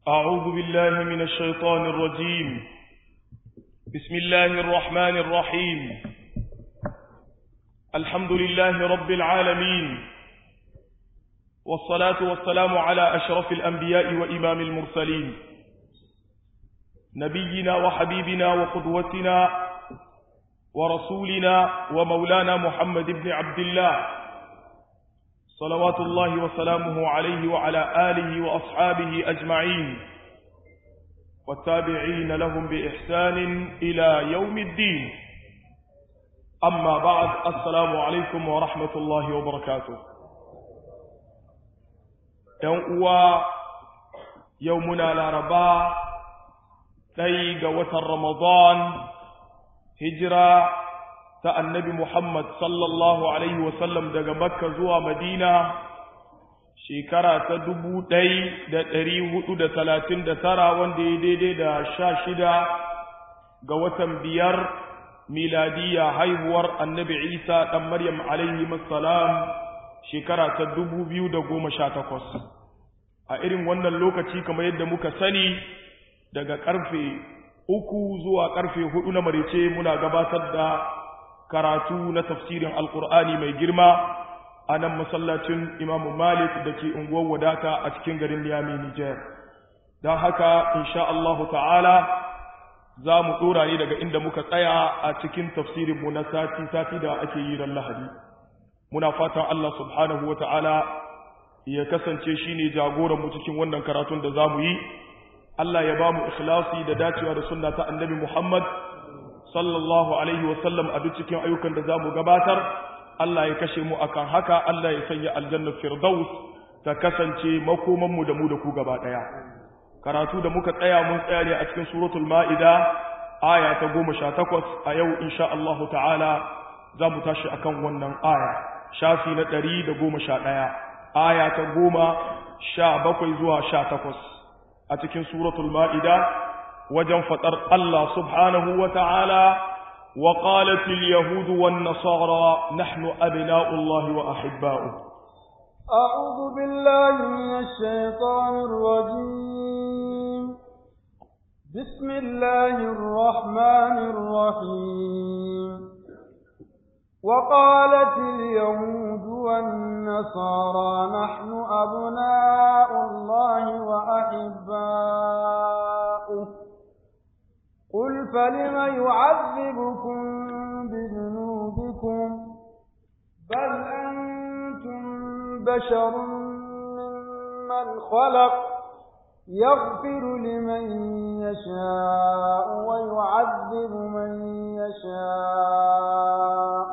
أعوذ بالله من الشيطان الرجيم بسم الله الرحمن الرحيم الحمد لله رب العالمين والصلاة والسلام على أشرف الأنبياء وإمام المرسلين نبينا وحبيبنا وقدوتنا ورسولنا ومولانا محمد بن عبد الله صلوات الله وسلامه عليه وعلى آله وأصحابه أجمعين والتابعين لهم بإحسان إلى يوم الدين أما بعد السلام عليكم ورحمة الله وبركاته يوم يومنا لاربا تيغ وتر رمضان هجرة ta annabi Muhammad sallallahu Alaihi wasallam daga Makka zuwa Madina shekara ta dubu ɗai da ɗari hudu da talatin da tara wanda ya daidai da sha shida ga watan biyar miladiya haihuwar annabi Isa ɗan Maryam alaihi salam shekara ta dubu biyu da goma sha takwas. A irin wannan lokaci kamar yadda muka sani daga ƙarfe uku zuwa ƙarfe hudu na marice muna gabatar da karatu na tafsirin alkur'ani mai girma a nan masallacin imamu malik da ke unguwar wadata a cikin garin niyami nijar don haka insha Allahu ta'ala za mu ɗora ne daga inda muka tsaya a cikin tafsirinmu na sati-sati da ake yi ran lahadi muna fatan Allah subhanahu wa ta'ala ya kasance shi ne jagoranmu cikin wannan karatun da za mu yi Allah ya ba mu ikhlasi da dacewa da sunna ta annabi Muhammad sallallahu alaihi wasallam a duk cikin ayyukan da za mu gabatar Allah ya kashe mu akan haka Allah ya sanya aljannar firdaus ta kasance makomanmu da mu da ku gaba ɗaya karatu da muka tsaya mun tsaya ne a cikin suratul ma'ida aya ta goma sha takwas a yau insha Allah ta'ala za mu tashi akan wannan aya shafi na ɗari da goma sha ɗaya aya ta goma sha bakwai zuwa sha takwas a cikin suratul ma'ida wajen faɗar Allah subhanahu wa ta'ala wa ƙalatil Yahudu wan Nasara nahnu abina'ullahi wa ahibba'u. أعوذ بالله من الشيطان الرجيم بسم الله الرحمن الرحيم وقالت اليهود والنصارى نحن أبناء الله وأحباؤه قل فلم يعذبكم بذنوبكم بل أنتم بشر ممن خلق يغفر لمن يشاء ويعذب من يشاء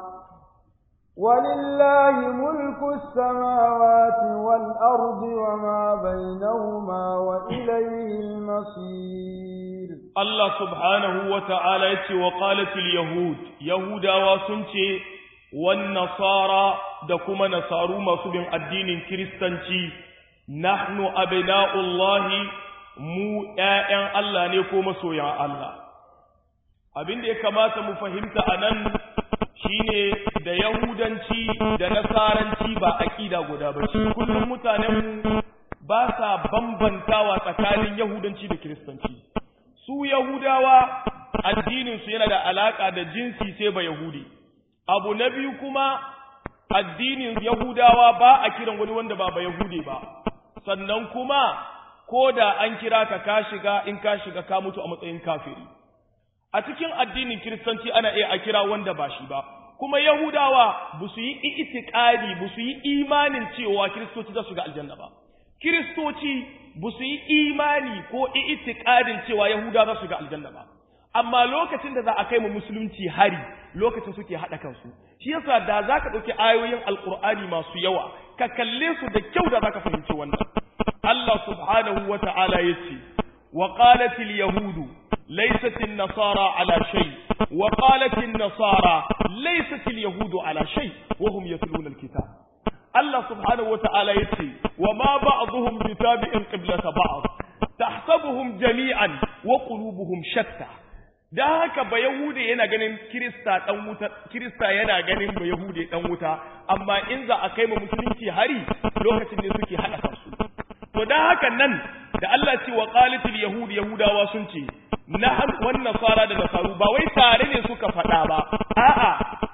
ولله ملك السماوات والأرض وما بينهما وإليه المصير Allah subhanahu wa ta'ala ya ce wa ƙalatil Yahud, Yahudawa sun ce, wan nasara da kuma nasaru masu bin addinin Kiristanci, nahnu abina'ullahi mu ‘ya'yan Allah ne ko masoyan Allah. Abin da ya kamata mu fahimta a nan shi ne da Yahudanci da Nasaranci ba aƙida guda ba ce, kullum mutanenmu ba sa bambantawa tsakanin Yahudanci da Kiristanci. su Yahudawa addininsu yana da alaƙa da jinsi sai ba Yahudi. Abu na biyu kuma addinin Yahudawa ba a kiran wani wanda ba ba Yahudi ba, sannan kuma ko da an kira ka ka shiga in ka shiga ka mutu a matsayin kafiri. A cikin addinin Kiristanci ana iya a kira wanda ba shi ba, kuma Yahudawa ba su yi itikadi ba su yi imanin cewa Kiristoci za su ga aljanna ba. Kiristoci ba su yi imani ko itikadin cewa Yahuda za su ga aljanna ba. Amma lokacin da za a kai mu musulunci hari lokacin suke haɗa kansu. Shi yasa da za ka ɗauki ayoyin Alƙur'ani masu yawa, ka kalle su da kyau da za ka fahimci wannan. Allah subhanahu wa ta'ala ya ce, wa qalatil yahudu laysatil nasara ala shay wa qalatil nasara laysatil yahudu ala shay wa hum yatluna alkitab Allah subhanahu wa ta'ala ya ce, wa ma ba'aduhum bi tabi'in qiblata ba'd tahsabuhum jami'an wa qulubuhum shatta da haka ba yahude yana ganin kirista dan wuta kirista yana ganin ba yahude dan wuta amma in za a kai ma musulunci hari lokacin ne suke hada kansu to dan haka nan da Allah ce wa qalatil yahud yahudawa sun ce nahal wan nasara da nasaru ba wai tare ne suka faɗa ba a'a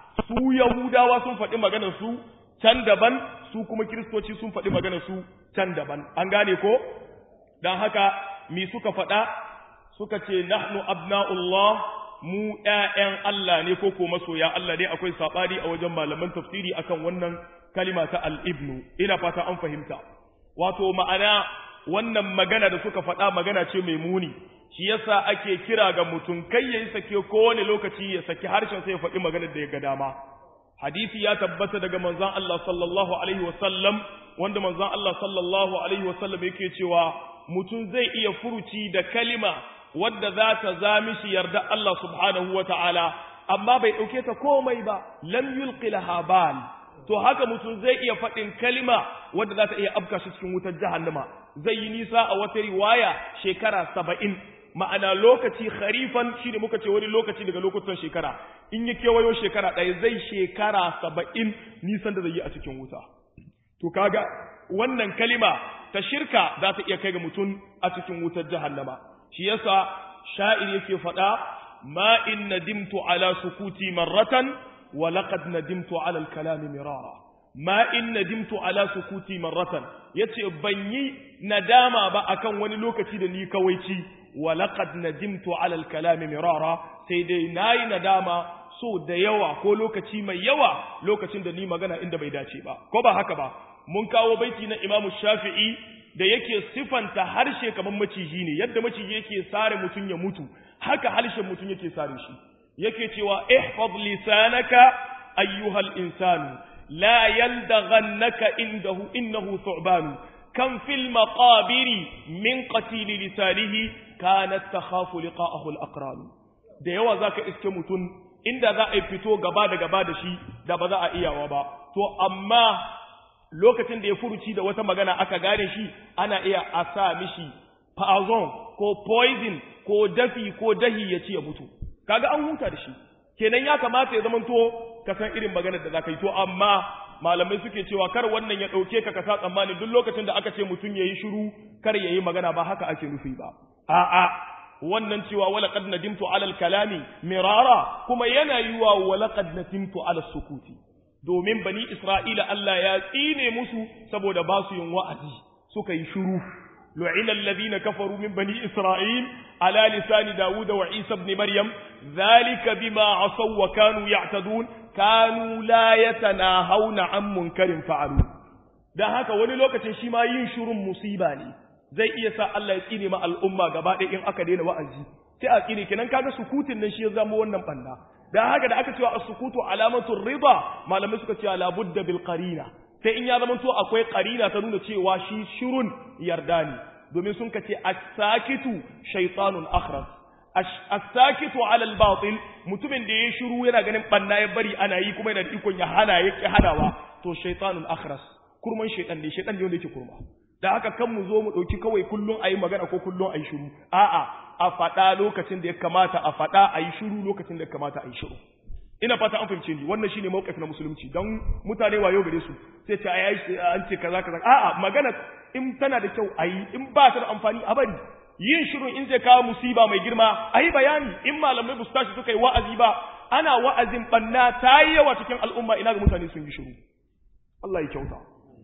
su yahudawa sun faɗi maganar su can daban su kuma kiristoci sun faɗi maganar su can daban an gane ko dan haka mi suka faɗa suka ce nahnu abna'ullah mu ƴaƴan Allah ne ko ko masoya Allah ne akwai sabani a wajen malaman tafsiri akan wannan kalima ta al-ibnu ina fata an fahimta wato ma'ana wannan magana da suka faɗa magana ce mai muni shi yasa ake kira ga mutum kai yayi sake kowane lokaci ya saki harshen sai ya faɗi magana da ya ga dama hadisi ya tabbata daga manzon Allah sallallahu alaihi wasallam wanda manzon Allah sallallahu alaihi wasallam yake cewa mutum zai iya furuci da kalima wadda za ta zami shi yarda Allah subhanahu wa ta'ala, amma bai ɗauke ta komai ba, lam yulqi laha bal. To haka mutum zai iya faɗin kalima wadda za ta iya afka shi cikin wutar jahannama, zai yi nisa a wata riwaya shekara saba'in, ma'ana lokaci kharifan shi ne muka ce wani lokaci daga lokutan shekara, in yi kewayo shekara ɗaya zai shekara saba'in nisan da zai yi a cikin wuta. To kaga wannan kalima ta shirka za ta iya kai ga mutum a cikin wutar jahannama. shi yasa sha'ir yake faɗa ma in nadimtu ala sukuti marratan wa laqad nadimtu ala al-kalami mirara ma in nadimtu ala sukuti marratan yace ban yi nadama ba akan wani lokaci da ni kawaici wa laqad nadimtu ala al-kalami mirara sai dai nayi nadama so da yawa ko lokaci mai yawa lokacin da ni magana inda bai dace ba ko ba haka ba mun kawo baiti na Imam Shafi'i da yake sifanta harshe kamar maciji ne yadda maciji yake sare mutum ya mutu haka harshen mutum yake sare shi yake cewa ihfaz lisanaka ayyuhal insanu la yaldaghannaka indahu innahu thu'ban kam fil maqabiri min qatil lisanihi kanat takhafu liqa'ahu al-aqran da yawa zaka iske mutum inda za a fito gaba da gaba da shi da ba za a iyawa ba to amma lokacin da ya furuci da wata magana aka gane shi ana iya a sa mishi poison ko poison ko dafi ko dahi ya ci ya mutu kaga an huta da shi kenan ya kamata ya zamanto ka san irin maganar da zaka yi to amma malamai suke cewa kar wannan ya dauke ka ka sa tsammani duk lokacin da aka ce mutum yayi shiru kar yayi magana ba haka ake nufi ba a'a wannan cewa wala qad nadimtu ala al-kalami mirara kuma yana yiwa wala qad nadimtu ala sukuti domin bani Isra'ila Allah ya tsine musu saboda ba su yin wa'azi suka yi shuru. Lu'ina allazina kafaru min bani Isra'il ala lisani Dawud wa Isa ibn Maryam zalika bima asaw wa kanu ya'tadun kanu la yatanahawna an munkarin fa'alu. Dan haka wani lokacin shi ma yin shurun musiba ne zai iya sa Allah ya tsine ma al'umma gaba ɗaya in aka daina wa'azi sai a tsine kenan kaga sukutin nan shi ya zama wannan banda dan haka da aka cewa as-sukutu alamatu rida malamai suka ce la budda bil qarina sai in ya zama to akwai qarina ta nuna cewa shi shirun yarda ne domin sun kace as-sakitu shaytanun akhras as-sakitu ala al-batil mutumin da yayi shiru yana ganin banna ya bari ana yi kuma yana da ikon ya hana yake hadawa to shaytanun akhras kurman shaytan ne shaytan ne wanda yake kurma da haka kan mu zo mu dauki kawai kullun ayi magana ko kullun ayi shiru a'a a faɗa lokacin da ya kamata a faɗa a yi shiru lokacin da ya kamata a yi shiru ina fata an fahimce ni wannan shine mawqif na musulunci don mutane wayo gare su sai ce ai an ce kaza kaza a'a magana in tana da kyau ayi in ba ta da amfani a bari yin shiru in zai kawo musiba mai girma ayi bayani in malamai ba su tashi suka yi wa'azi ba ana wa'azin banna ta yi yawa cikin al'umma ina ga mutane sun yi shiru Allah ya kyauta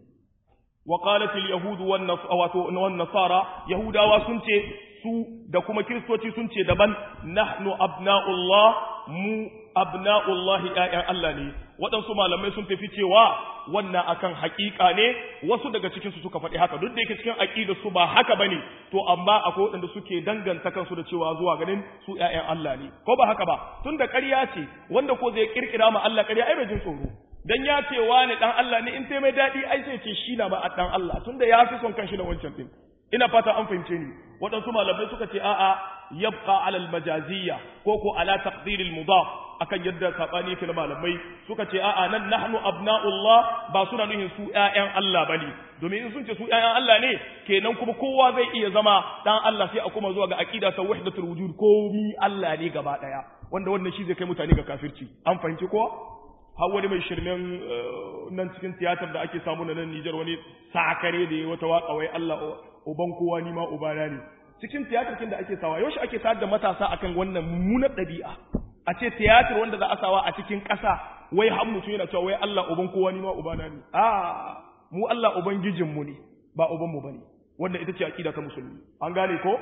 وقالت اليهود والنصارى يهودا وسنتي su da kuma kiristoci sun ce daban nahnu abna'ullah mu abna'ullah ƴaƴan Allah ne waɗansu malamai sun tafi cewa wannan akan haƙiƙa ne wasu daga cikin su suka faɗi haka duk da yake cikin aqida su ba haka bane to amma akwai waɗanda suke danganta kansu da cewa zuwa ganin su ƴaƴan Allah ne ko ba haka ba tunda ƙarya ce wanda ko zai kirkira ma Allah ƙarya ai bai jin tsoro dan ya ce wani dan Allah ne in tai mai dadi ai sai ce shi na ba a dan Allah tunda ya fi son kanshi da wancan din ina fata an fahimce ni waɗansu malamai suka ce a'a yabqa ala al-majaziyya ko ko ala taqdir al-mudaf akan yadda sabani yake na malamai suka ce a'a nan nahnu abna'ullah ba suna nuhin su ƴaƴan Allah bane domin in sun ce su ƴaƴan Allah ne kenan kuma kowa zai iya zama dan Allah sai a kuma zuwa ga aqida ta wahdatul wujud komi Allah ne gaba daya wanda wannan shi zai kai mutane ga kafirci an fahimci ko har wani mai shirmen nan cikin tiyatar da ake samu na nan Nijar wani sakare da ya wata waka wai Allah uban kowa ni ma ubana ne cikin tiyatarkin da ake sawa yaushe ake tayar da matasa akan wannan mummunar ɗabi'a a ce tiyatar wanda za a sawa a cikin ƙasa wai har mutum yana cewa wai Allah uban kowa ni ma ubana ne a mu Allah ubangijin mu ne ba uban mu bane wannan ita ce aqida ta musulmi an gane ko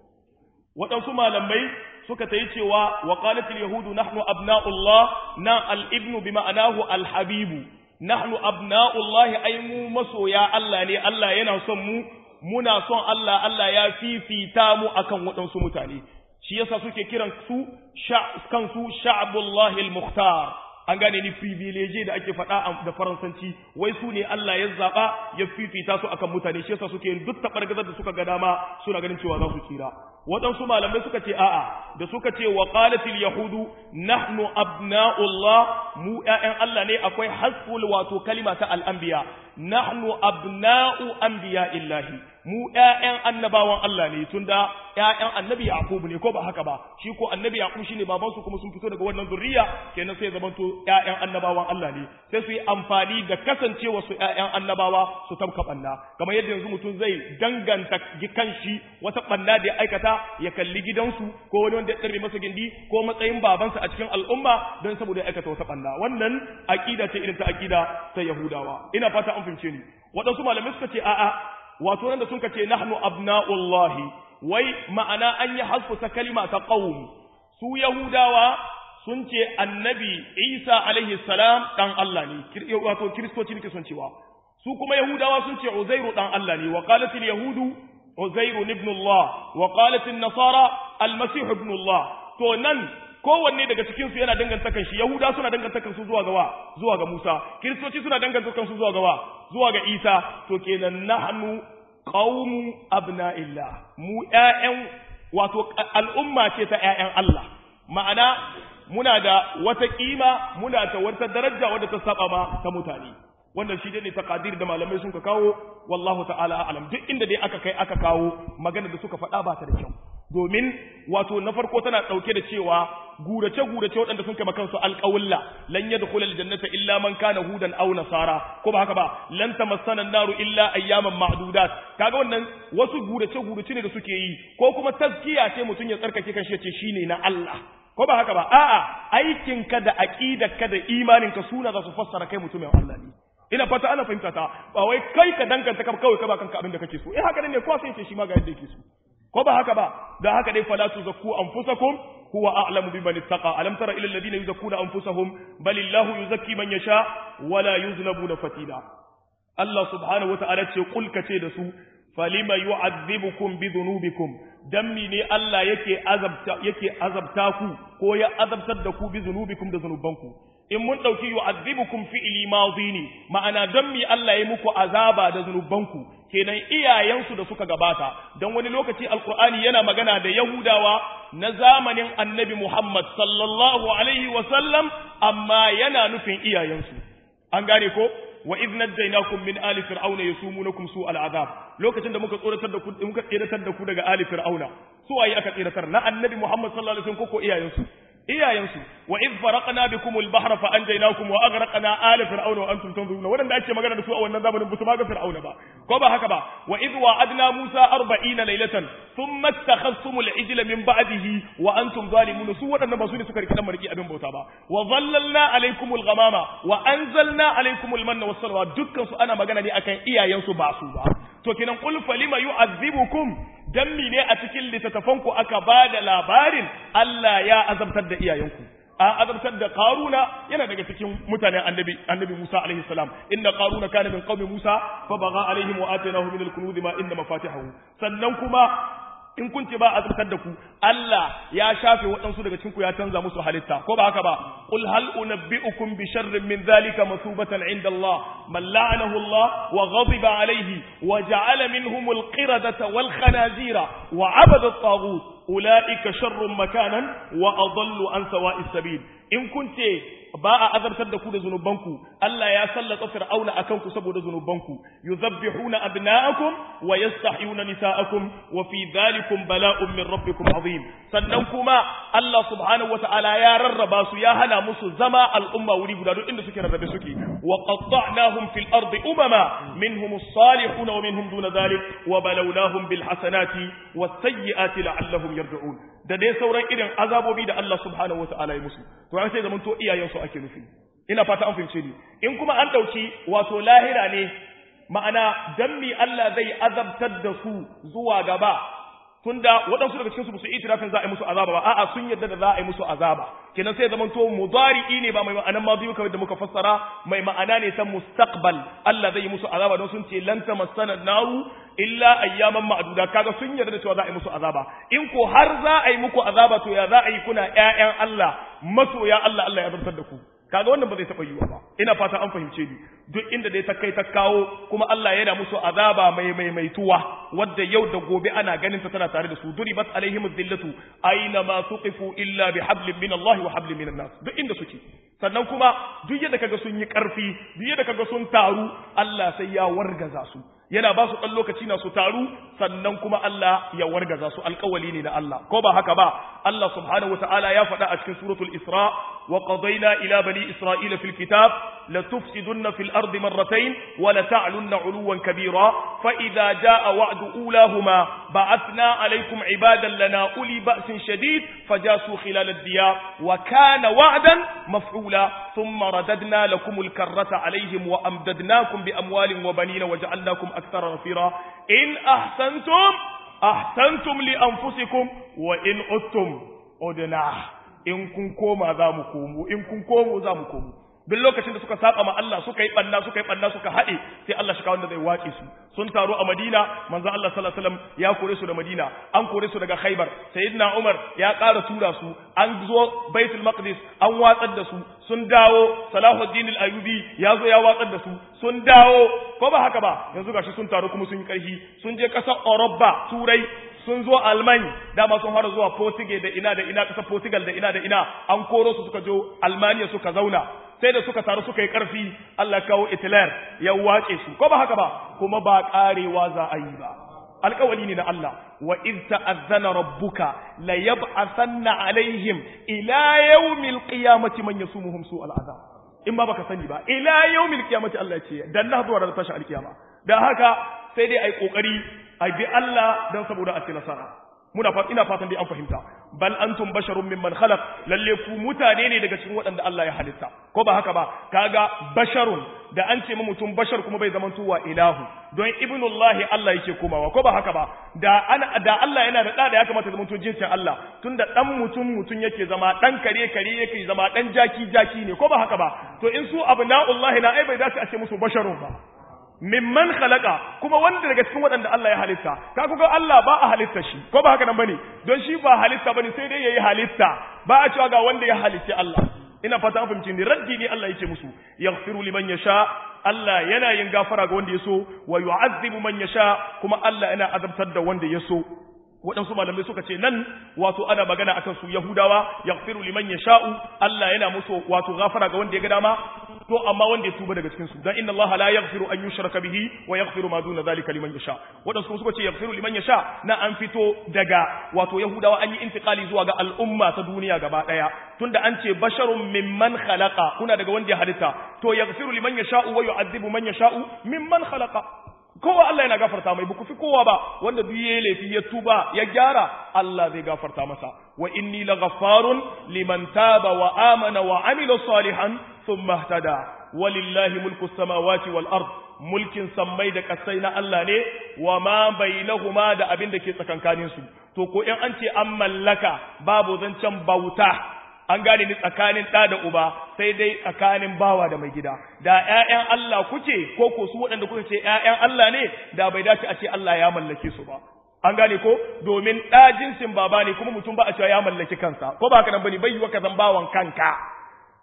waɗansu malamai suka ta yi cewa wa qalatil yahudu nahnu abna'ullah na al-ibnu bi ma'anahu al-habibu nahnu abna'ullah ay mu masoya Allah ne Allah yana son mu muna son Allah Allah ya fifita mu akan waɗansu mutane shi yasa suke kiran su kansu sha'abullahi al-mukhtar an gane ni privilege da ake faɗa da faransanci wai su ne Allah ya zaɓa ya fifita su akan mutane shi yasa suke yin duk taɓargazar da suka ga dama suna ganin cewa za su tsira waɗansu malamai suka ce a'a da suka ce wa qalatil yahudu nahnu abna'ullah mu ƴaƴan Allah ne akwai hasful wato kalima ta al-anbiya nahnu abna'u anbiya'illahi mu ƴaƴan annabawan Allah ne tunda ƴaƴan annabi Yaqub ne ko ba haka ba shi ko annabi Yaqub shine baban su kuma sun fito daga wannan zuriya kenan sai zamanto ƴaƴan annabawan Allah ne sai su yi amfani da kasancewa su ƴaƴan annabawa su tabka banna kamar yadda yanzu mutum zai danganta kanshi wata banna da ya aikata ya kalli gidansu ko wani wanda ya tsare masa gindi ko matsayin babansa a cikin al'umma don saboda ya aikata wata banna wannan aqida ce irin ta aqida ta Yahudawa ina fata an fahimce ni waɗansu malamai suka ce a'a wato nan da sun ce nahnu abna'ullahi wai ma'ana an yi hasfusa kalima ta qaum su yahudawa sun ce annabi isa alaihi salam dan Allah ne wato kristoci ne sun cewa su kuma yahudawa sun ce uzairu dan Allah ne wa qalatil yahudu uzairu ibn Allah wa qalatil nasara almasih ibn Allah to nan kowanne daga cikin su yana danganta kan shi yahuda suna danganta kan su zuwa ga wa zuwa ga Musa kristoci suna danganta kan su zuwa ga wa zuwa ga Isa to kenan nahnu qaumu abna'illah mu ƴaƴan wato al'umma ce ta ƴaƴan Allah ma'ana muna da wata kima muna da wata daraja wadda ta saba ma ta mutane wannan shi ne taqadir da malamai sun ka kawo wallahu ta'ala a'lam duk inda dai aka kai aka kawo magana da suka faɗa ba ta da kyau domin wato na farko tana ɗauke da cewa gurace gurace waɗanda sun kai kansu alƙawulla lan yadkhulul jannata illa man kana hudan aw nasara ko ba haka ba lan tamassana naru illa ayyaman ma'dudat kaga wannan wasu gurace gurace ne da suke yi ko kuma tazkiya ce mutun ya tsarkake kanshi ya ce shine na Allah ko ba haka ba a'a aikinka da aqidarka da imaninka suna za su fassara kai mutumin Allah ne ina fata ana fahimta ta ba wai kai ka danganta ka kawai ka ba kanka abin da kake so eh haka ne ko sai ce shi ma ga yadda yake so ko ba haka ba da haka dai fala tuzakku anfusakum huwa a'lamu biman ittaqa alam tara ila alladhina yuzakkuna anfusahum bal illahu yuzakki man yasha wala yuzlamuna fatila Allah subhanahu wa ta'ala ce kul kace da su falima yu'adhibukum bi dhunubikum dan ne Allah yake azabta yake azabta ku ko ya azabtar da ku bi dhunubikum da zunubanku in mun ɗauki yu'adhibukum fi'li madhi ne ma'ana don mi Allah ya muku azaba da zunubanku kenan iyayensu da suka gabata don wani lokaci alqur'ani yana magana da yahudawa na zamanin annabi Muhammad sallallahu alaihi wa sallam amma yana nufin iyayensu an gane ko wa idh najaynakum min ali fir'auna yasumunukum su al'azab lokacin da muka tsoratar da ku muka tsiratar da ku daga ali fir'auna su waye aka tsiratar na annabi Muhammad sallallahu alaihi wasallam ko iyayensu iyayensu wa idh faraqna bikum al-bahra fa anjaynakum wa aghraqna ala fir'auna wa antum tanzuruna wadanda ake magana da su a wannan zamanin ba su ma ga fir'auna ba ko ba haka ba wa idh wa'adna musa 40 laylatan thumma ittakhadhtum al-ijla min ba'dihi wa antum zalimun su wadannan ba su ne suka riki dan mariki abin bauta ba wa dhallalna alaykum al-ghamama wa anzalna alaykum al-manna was-salwa dukkan su ana magana ne akan iyayensu ba su ba to kenan qul falima yu'adhibukum dan ne a cikin littattafanku aka ba da labarin Allah ya azabtar da iyayenku an azabtar da karuna yana daga cikin mutanen annabi annabi Musa alaihi salam inna qaruna kana min qaumi Musa fa baga alaihim wa atainahu min al-kunuz ma inna mafatihahu sannan kuma in kun ce ba azabtar da ku Allah ya shafe waɗansu daga cikin ku ya canza musu halitta ko ba haka ba qul hal unabbiukum bi sharrin min dhalika masubatan inda Allah man la'anahu Allah wa ghadiba alayhi wa ja'ala minhum al-qiradata wal khanazira wa abada at-taghut ulaika sharrun makanan wa adallu an sawa'is sabil in kunce ba a azartar da ku da zunubanku Allah ya sallata fir'auna akan ku saboda zunubanku yuzabbihuna abna'akum wa yastahyuna nisa'akum wa fi dhalikum bala'un min rabbikum azim sannan kuma Allah subhanahu wata'ala ya rarraba su ya hana musu zama al'umma wuri guda duk inda suke rarrabe suke wa qatta'nahum fil ardi umama minhum as-salihun wa minhum duna dhalik wa balawnahum bil hasanati was sayyiati la'allahum yarji'un da dai sauran irin azabobi da Allah subhanahu wata'ala ya musu to an sai zaman to iyayensu ake nufi ina fata an fahimce ni in kuma an dauki wato lahira ne ma'ana dan mi Allah zai azabtar da su zuwa gaba tunda waɗansu daga cikin su su itirafin za a yi musu azaba ba a'a sun yadda da za a yi musu azaba kenan sai zaman to mudari'i ne ba mai ma'anan madi kamar da muka fassara mai ma'ana ne san mustaqbal Allah zai yi musu azaba don sun ce lan tamassana naru illa ayyaman ma'duda kaga sun yarda da cewa za a yi musu azaba in ko har za a yi muku azaba to ya za a yi kuna ƴaƴan Allah masoya Allah Allah ya zartar da ku kaga wannan ba zai taɓa yiwa ba ina fata an fahimce ni duk inda dai ta kai ta kawo kuma Allah yana musu azaba mai maimaituwa wadda yau da gobe ana ganin ta tana tare da su duribat alaihim dhillatu aina ma tuqifu illa bihablin min Allah wa hablin min nas duk inda suke sannan kuma duk yadda kaga sun yi karfi duk yadda kaga sun taru Allah sai ya wargaza su yana ba su ɗan lokaci na su taru sannan kuma Allah ya wargaza su alƙawali ne na Allah ko ba haka ba Allah subhanahu wata'ala ya faɗa a cikin suratul Isra wa qadayna ila bani Isra'ila fil kitab la tufsidunna fil ardi marratayn wa la ta'lunna 'uluwan kabira fa idza jaa wa'du ulahuma ba'athna 'alaykum 'ibadan lana uli ba'sin shadid fajasu khilal ad-diyar wa kana wa'dan maf'ula thumma radadna lakum al-karrata 'alayhim wa amdadnakum bi amwalin wa banina wa ja'alnakum أكثر نفيرا إن أحسنتم أحسنتم لأنفسكم وإن أتم أدنا إن كن كوما ذا مكومو إن كن كومو ذا مكومو duk lokacin da suka saba ma Allah suka yi banna suka yi banna suka haɗe sai Allah shi wanda zai wace su sun taro a Madina manzo Allah sallallahu alaihi wasallam ya kore su da Madina an kore su daga Khaibar sayyidina Umar ya ƙara tura su an zo Baitul Maqdis an watsar da su sun dawo Salahuddin al-Ayyubi ya zo ya watsar da su sun dawo ko ba haka ba yanzu gashi sun taro kuma sun yi ƙarfi sun je ƙasar Europa Turai sun zo Alman dama sun fara zuwa Portugal da ina da ina ƙasar Portugal da ina da ina an koro su suka jo Almania suka zauna sai da suka taru suka yi ƙarfi Allah kawo itilar ya wace su ko ba haka ba kuma ba ƙarewa za a yi ba alƙawali ne na Allah wa iz ta'azzana rabbuka la yab'athanna alaihim ila yawmil qiyamati man yasumuhum su'al azab in ba baka sani ba ila yawmil qiyamati Allah ce dan na zuwa da tashi alkiyama dan haka sai dai ai kokari ai bi Allah dan saboda a ci nasara muna fat ina fatan dai an fahimta bal antum basharun mimman khalaq lalle ku mutane ne daga cikin waɗanda Allah ya halitta ko ba haka ba kaga basharun da an ce mutum bashar kuma bai zama tuwa ilahu don ibnullahi Allah yake komawa ko ba haka ba da ana da Allah yana da da ya kamata zama to jinsin Allah tunda dan mutum mutum yake zama dan kare kare yake zama dan jaki jaki ne ko ba haka ba to in su abnaullahi na ai bai dace a ce musu basharun ba mimman khalaqa kuma wanda daga cikin waɗanda Allah ya halitta ka kuga Allah ba a halitta shi ko ba haka nan bane don shi ba halitta bane sai dai yayi halitta ba a cewa ga wanda ya halitta Allah ina fata an fahimci ni raddi ne Allah yake musu yaghfiru liman yasha Allah yana yin gafara ga wanda ya so wa yu'azzibu man yasha kuma Allah yana azabtar da wanda ya so waɗansu malamai suka ce nan wato ana magana akan su Yahudawa yaghfiru liman yasha'u Allah yana musu wato gafara ga wanda ya ga dama to amma wanda ya tuba daga cikin su dan inna Allah la yaghfiru an yushraka bihi wa yaghfiru ma duna zalika liman yasha waɗansu suka ce yaghfiru liman yasha na an fito daga wato Yahudawa an yi intiqali zuwa ga al'umma ta duniya gaba daya tunda an ce basharun mimman khalaqa kuna daga wanda ya halitta to yaghfiru liman yasha'u wa yu'adhibu man yasha'u mimman khalaqa kowa Allah yana gafarta mai buku fi kowa ba wanda duk yayi laifi ya tuba ya gyara Allah zai gafarta masa wa inni laghaffarun liman taba wa amana wa amila salihan thumma ihtada walillahi mulku samawati wal ard mulkin sammai da kasai na Allah ne wa ma bainahuma da abin da ke tsakankanin su to ko in an ce an mallaka babu zancen bauta an gane ni tsakanin ɗa da uba sai dai tsakanin bawa da mai gida da ƴaƴan Allah kuke ko ko su waɗanda kuka ce ƴaƴan Allah ne da bai dace a ce Allah ya mallake su ba an gane ko domin ɗa jinsin baba ne kuma mutum ba a cewa ya mallaki kansa ko ba haka nan bane bai yiwa ka zan bawan kanka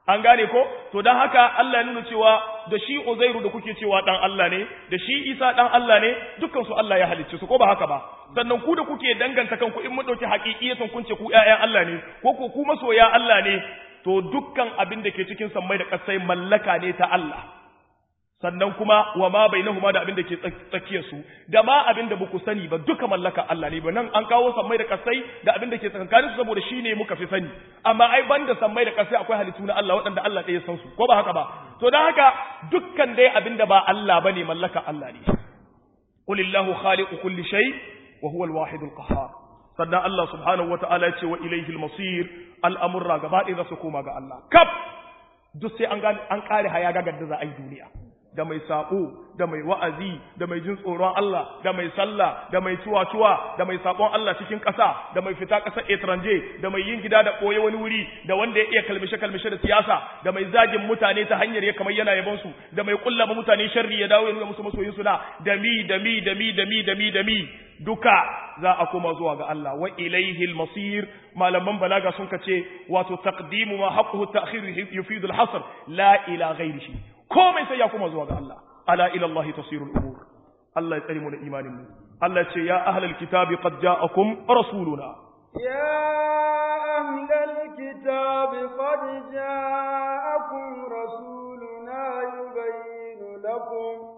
an gane ko to dan haka Allah ya nuna cewa da shi Uzairu da kuke cewa dan Allah ne da shi Isa dan Allah ne dukkan su Allah ya halicce su ko ba haka ba sannan ku da kuke danganta kanku in mun dauki haƙiƙiyatan kun ce ku ƴaƴan Allah ne ko ko ku masoya Allah ne to dukkan abin da ke cikin sammai da ƙasai mallaka ne ta Allah sannan kuma wa ma bainahuma da abin da ke tsakiyar su da ma abin da baku sani ba duka mallaka Allah ne ba nan an kawo sammai da kasai da abin da ke tsakankanin su saboda shine muka fi sani amma ai banda sammai da kasai akwai halittu na Allah waɗanda Allah ɗaya san su ko ba haka ba to dan haka dukkan dai abin da ba Allah bane mallaka Allah ne qulillahu khaliqu kulli shay wa huwa al-wahid al-qahhar sannan Allah subhanahu wata'ala ya ce wa ilayhi al-masir al'amurra gaba ɗaya za su koma ga Allah kaf duk sai an gane an kare haya gagar da za a yi duniya da mai saƙo da mai wa'azi da mai jin tsoron Allah da mai sallah da mai tuwa-tuwa da mai saƙon Allah cikin ƙasa da mai fita ƙasar etranje da mai yin gida da ɓoye wani wuri da wanda ya iya kalmishe-kalmishe da siyasa da mai zagin mutane ta hanyar ya kamar yana yabon su da mai kullama mutane sharri ya dawo ya nuna musu masoyin su na da mi da mi da mi da mi da mi da mi duka za a koma zuwa ga Allah wa ilaihi al-masir malaman balaga sun kace wato taqdimu ma haqquhu ta'khir yufidu al-hasr la ila ghairihi komai sai ya koma zuwa ga Allah ala ila Allah tasirul umur Allah ya tsare mu da imanin mu Allah ce ya ahlal kitabi qad ja'akum rasuluna ya ahlal kitabi qad ja'akum rasuluna yubayyinu lakum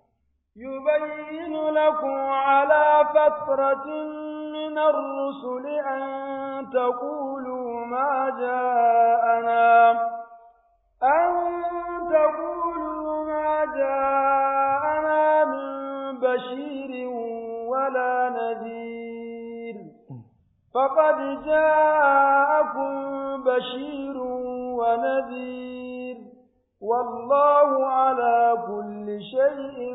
يبين لكم على فترة من الرسل أن تقولوا ما جاءنا أن تقولوا ما جاءنا من بشير ولا نذير فقد جاءكم بشير ونذير والله على كل شيء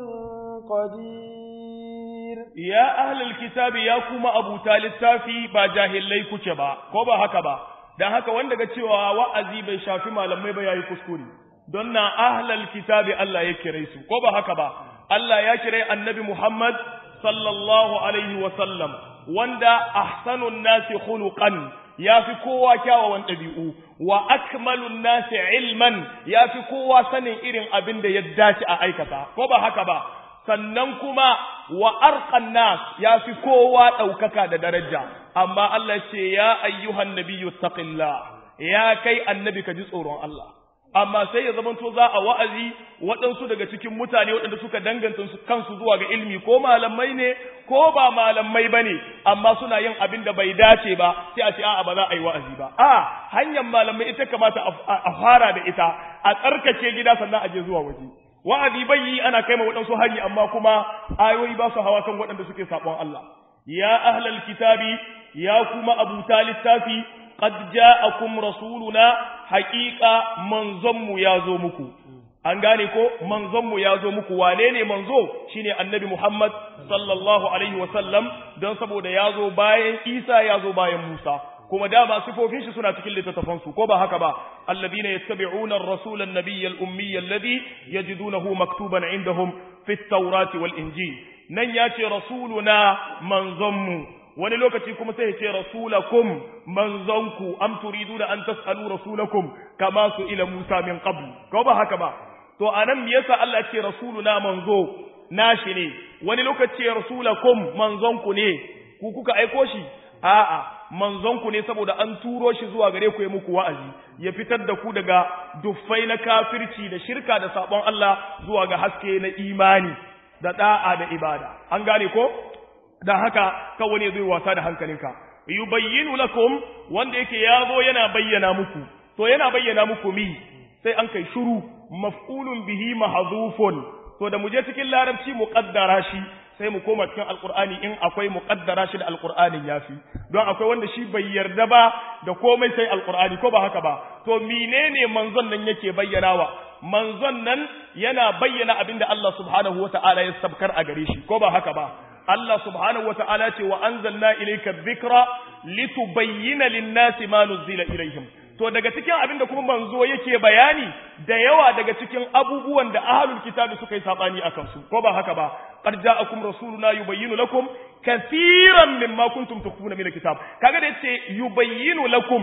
قدير يا أهل الكتاب يا كما أبو تالي التافي با جاهل كتبا كوبا هكذا dan haka wanda ga cewa wa'azi bai shafi malamai ba yayi kuskure don na ahlal kitabi Allah ya kire su ko ba haka ba Allah ya kire annabi Muhammad sallallahu alaihi wa sallam wanda ahsanun nasi khuluqan ya fi kowa kyawawan ɗabi'u wa akmalun nasi ilman ya fi kowa sanin irin abin da ya dace a aikata ko ba haka ba sannan kuma wa arqan nas ya fi kowa ɗaukaka da daraja amma Allah ce ya ayyuhan nabiyyu taqillah ya kai annabi ka ji tsoron Allah amma sai ya zamanto za a wa'azi waɗansu daga cikin mutane waɗanda suka danganta kansu zuwa ga ilmi ko malamai ne ko ba malamai ba ne amma suna yin abin da bai dace ba sai a ce a'a ba za a yi wa'azi ba a hanyar malamai ita kamata a fara da ita a tsarkake gida sannan a je zuwa waje wa'azi bai yi ana kai ma waɗansu hari amma kuma ayoyi ba su hawa kan waɗanda suke saɓon Allah ya ahlal kitabi ya kuma abuta littafi qad ja'akum rasuluna haqiqa manzonmu ya zo muku an gane ko manzonmu ya zo muku wane ne manzo shine annabi Muhammad sallallahu alaihi wasallam don saboda ya zo bayan Isa ya zo bayan Musa kuma dama sifofin shi suna cikin littattafan su ko ba haka ba alladhina yattabi'una ar-rasula an-nabiyya al-ummiyya alladhi yajidunahu maktuban 'indahum fi at-taurati wal-injil nan yace rasuluna manzonmu wani lokaci kuma sai ya ce rasulakum manzonku am turiduna an tasalu rasulakum kama su ila Musa min qabl ko ba haka ba to anan me yasa Allah ce rasuluna manzo nashi ne wani lokaci rasulakum manzonku ne ku kuka aiko shi a'a manzonku ne saboda an turo shi zuwa gare ku ya muku wa'azi ya fitar da ku daga duffai na kafirci da shirka da sabon Allah zuwa ga haske na imani da da'a da ibada an gane ko da haka kawai ne zai wasa da hankalinka yubayyinu lakum wanda yake yazo yana bayyana muku to yana bayyana muku mi sai an kai shuru maf'ulun bihi mahdhufun to da muje cikin larabci muqaddara shi sai mu koma cikin alqur'ani in akwai muqaddara shi da alqur'anin yafi don akwai wanda shi bai yarda ba da komai sai alqur'ani ko ba haka ba to menene manzon nan yake bayyanawa manzon nan yana bayyana abinda Allah subhanahu wata'ala ya sabkar a gare shi ko ba haka ba Allah subhanahu wata'ala ce wa anzalna ilayka dhikra litubayyana lin-nasi ma nuzila ilayhim to daga cikin abinda kuma manzo yake bayani da yawa daga cikin abubuwan da ahlul kitabi suka yi sabani akan su ko ba haka ba qad ja'akum rasuluna yubayyinu lakum kathiran mimma kuntum tukhfuna min alkitab kaga da yace yubayyinu lakum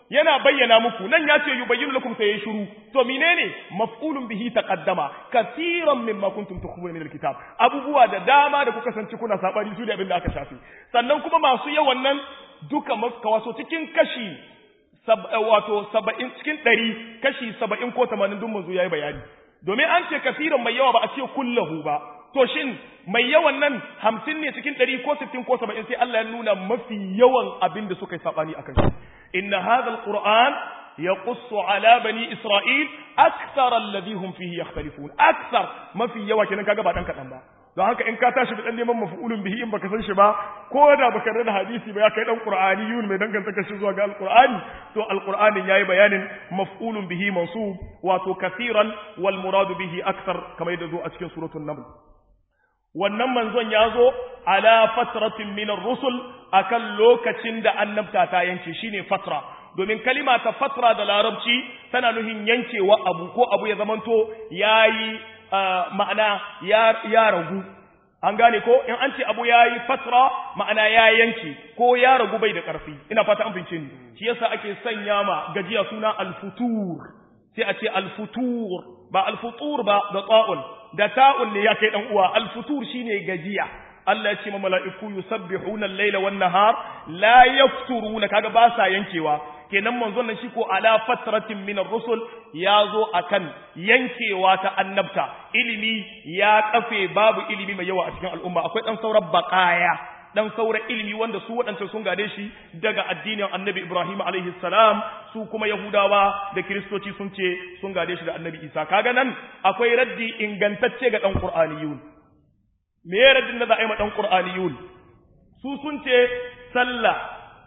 yana bayyana muku nan ya ce yubayyinu lakum sai ya shiru to menene maf'ulun bihi taqaddama katiran mimma kuntum tukhfuna min alkitab abubuwa da dama da kuka sanci kuna sabani su da abin da aka shafi sannan kuma masu yawan nan duka kawaso cikin kashi wato 70 cikin 100 kashi 70 ko 80 dun manzo yayi bayani domin an ce kasiran mai yawa ba a ce kullahu ba to shin mai yawan nan hamsin ne cikin ɗari ko sittin ko saba'in sai Allah ya nuna mafi yawan abin da suka yi saɓani a kan shi inna hadha alquran yaqussu ala bani isra'il akthar alladhi hum fihi yakhtalifun akthar mafi yawa kenan kaga ba dan kadan ba don haka in ka tashi dan neman maf'ulun bihi in baka san shi ba ko da baka rada hadisi ba ya kai dan qur'aniyun mai danganta kashi zuwa ga alqur'ani to alqur'anin yayi bayanin maf'ulun bihi mansub wato kathiran wal murad bihi akthar kamar yadda zo a cikin suratul naml wannan manzon ya zo ala fatratin minar rusul akan lokacin da annabta ta yanke shine fatra domin kalima ta fatra da larabci tana nuhin yankewa abu ko abu ya zamanto yayi ma'ana ya ragu an gane ko in an ce abu yayi fatra ma'ana ya yanke ko ya ragu bai da ƙarfi ina fata an fince ni shi yasa ake sanya ma gajiya suna al-futur sai a ce al-futur ba al-futur ba da ta'un da ta'un ne ya kai dan uwa al-futur shine gajiya Allah ya ce ma mala'iku yusabbihuna al-laila wan nahar la yafturuna kaga ba sa yankewa kenan manzon nan shi ko ala fatratin min ar-rusul ya zo akan yankewa ta annabta ilimi ya kafe babu ilimi mai yawa a cikin al'umma akwai dan sauran baqaya dan saura ilimi wanda su waɗancan sun gade shi daga addinin annabi Ibrahim alaihi salam su kuma Yahudawa da Kiristoci sun ce sun gade shi da annabi Isa kaga nan akwai raddi ingantacce ga dan Qur'aniyun me ya raddin da za a yi ma dan Qur'aniyun su sun ce sallah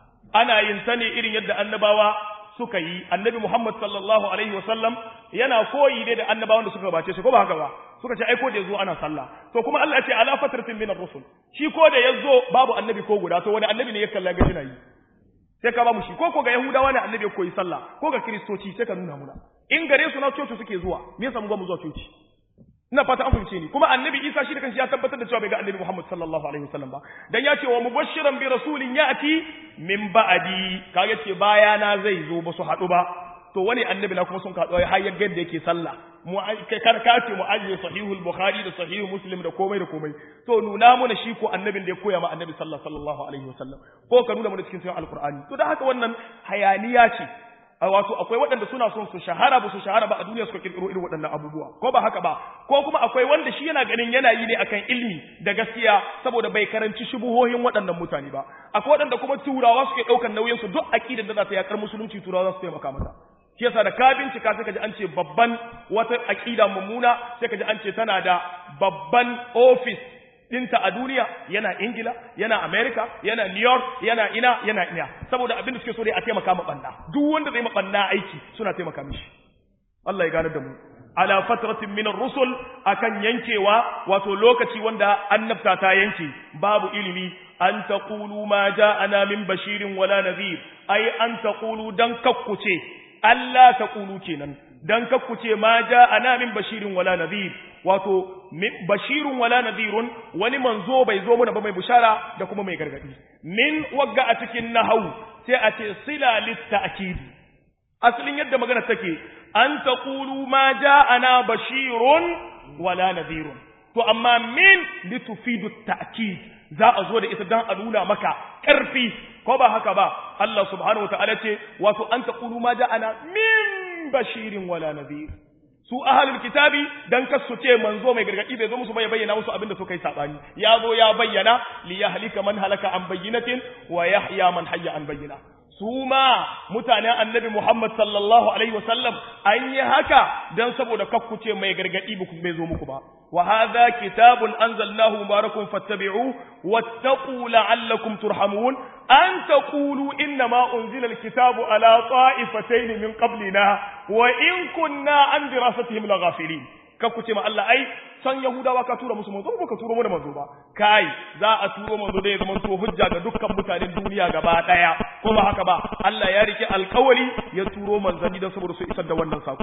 ana yin ta ne irin yadda annabawa suka yi annabi Muhammad sallallahu alaihi wasallam yana koyi ne da annabawan da suka gabace shi ko ba haka ba suka ce ai ko da yazo ana sallah to kuma Allah ya ce ala fatratin min ar-rusul shi ko da yazo babu annabi ko guda to wani annabi ne ya kalla ga yana yi sai ka ba mu shi ko ko ga yahudawa ne annabi ya koyi sallah ko ga kristoci sai ka nuna muna in gare su na coci suke zuwa me yasa mu ga mu zuwa coci ina fata an fahimce ni kuma annabi Isa shi da kanshi ya tabbatar da cewa bai ga annabi Muhammad sallallahu alaihi wasallam ba dan ya ce wa mubashiran bi rasulin ya'ti min ba'di kaga ce bayana zai zo ba su hadu ba to wani annabi na kuma sun kaɗo har ya da yake sallah mu kar ka ce mu ajiye sahihul bukhari da sahihu muslim da komai da komai to nuna mana shi ko annabin da ya koya ma annabi sallallahu alaihi wasallam ko ka nuna mana cikin sunan alqur'ani to dan haka wannan hayaniya ce wato akwai waɗanda suna son su shahara ba su shahara ba a duniya suka kirkiro irin waɗannan abubuwa ko ba haka ba ko kuma akwai wanda shi yana ganin yana yi ne akan ilmi da gaskiya saboda bai karanci shubuhohin waɗannan mutane ba akwai waɗanda kuma turawa suke ɗaukar nauyin su duk aqidar da za ta yakar musulunci turawa za su taimaka mata shi yasa da ka bincika sai ka ji an ce babban wata aqida mummuna sai ka ji an ce tana da babban office dinta a duniya yana Ingila, yana Amerika, yana New York, yana ina, yana ina. Saboda abin da suke so dai a taimaka ma banda. Duk wanda zai ma banda aiki suna taimaka mishi. Allah ya gane da mu. Ala fatratin min rusul akan yankewa wato lokaci wanda annabta ta yanke babu ilimi an taqulu ma ja'ana min bashirin wala nadhir ai an taqulu dan kakkuce Allah taqulu kenan dan kakkuce ma ja'ana min bashirin wala nadhir wato bashirun wala nadhirun wani manzo bai zo mana ba mai bushara da kuma mai gargadi min wagga a cikin nahwu sai a ce sila litta'kid asalin yadda magana take an taqulu ma ja'ana bashirun wala nadhirun to amma min litufidu ta'kid za a zo da ita dan a nuna maka karfi ko ba haka ba Allah subhanahu wa ta'ala ce wato an taqulu ma ja'ana min bashirin wala nadhir su ahalul kitabi dan kasu ce manzo mai gargadi bai zo musu bai bayyana musu abinda suka yi sabani ya zo ya bayyana li yahlika man halaka an bayyinatin wa yahya man hayya an bayyina su ma mutanen annabi Muhammad sallallahu alaihi wasallam an yi haka dan saboda kakkuce mai gargadi bai zo muku ba wa hadha kitabun anzalnahu mubarakun fattabi'u wattaqu la'allakum turhamun an taqulu inna ma unzila alkitabu ala ta'ifatayn min qablina wa in kunna an dirasatihim laghafilin kakkuce ma Allah ai san Yahudawa ka tura musu manzo ba ka turo mana manzo ba kai za a turo manzo da ya zama to hujja ga dukkan mutanen duniya gaba daya ko ba haka ba Allah ya rike alkawari ya turo manzanni don saboda su isar da wannan sako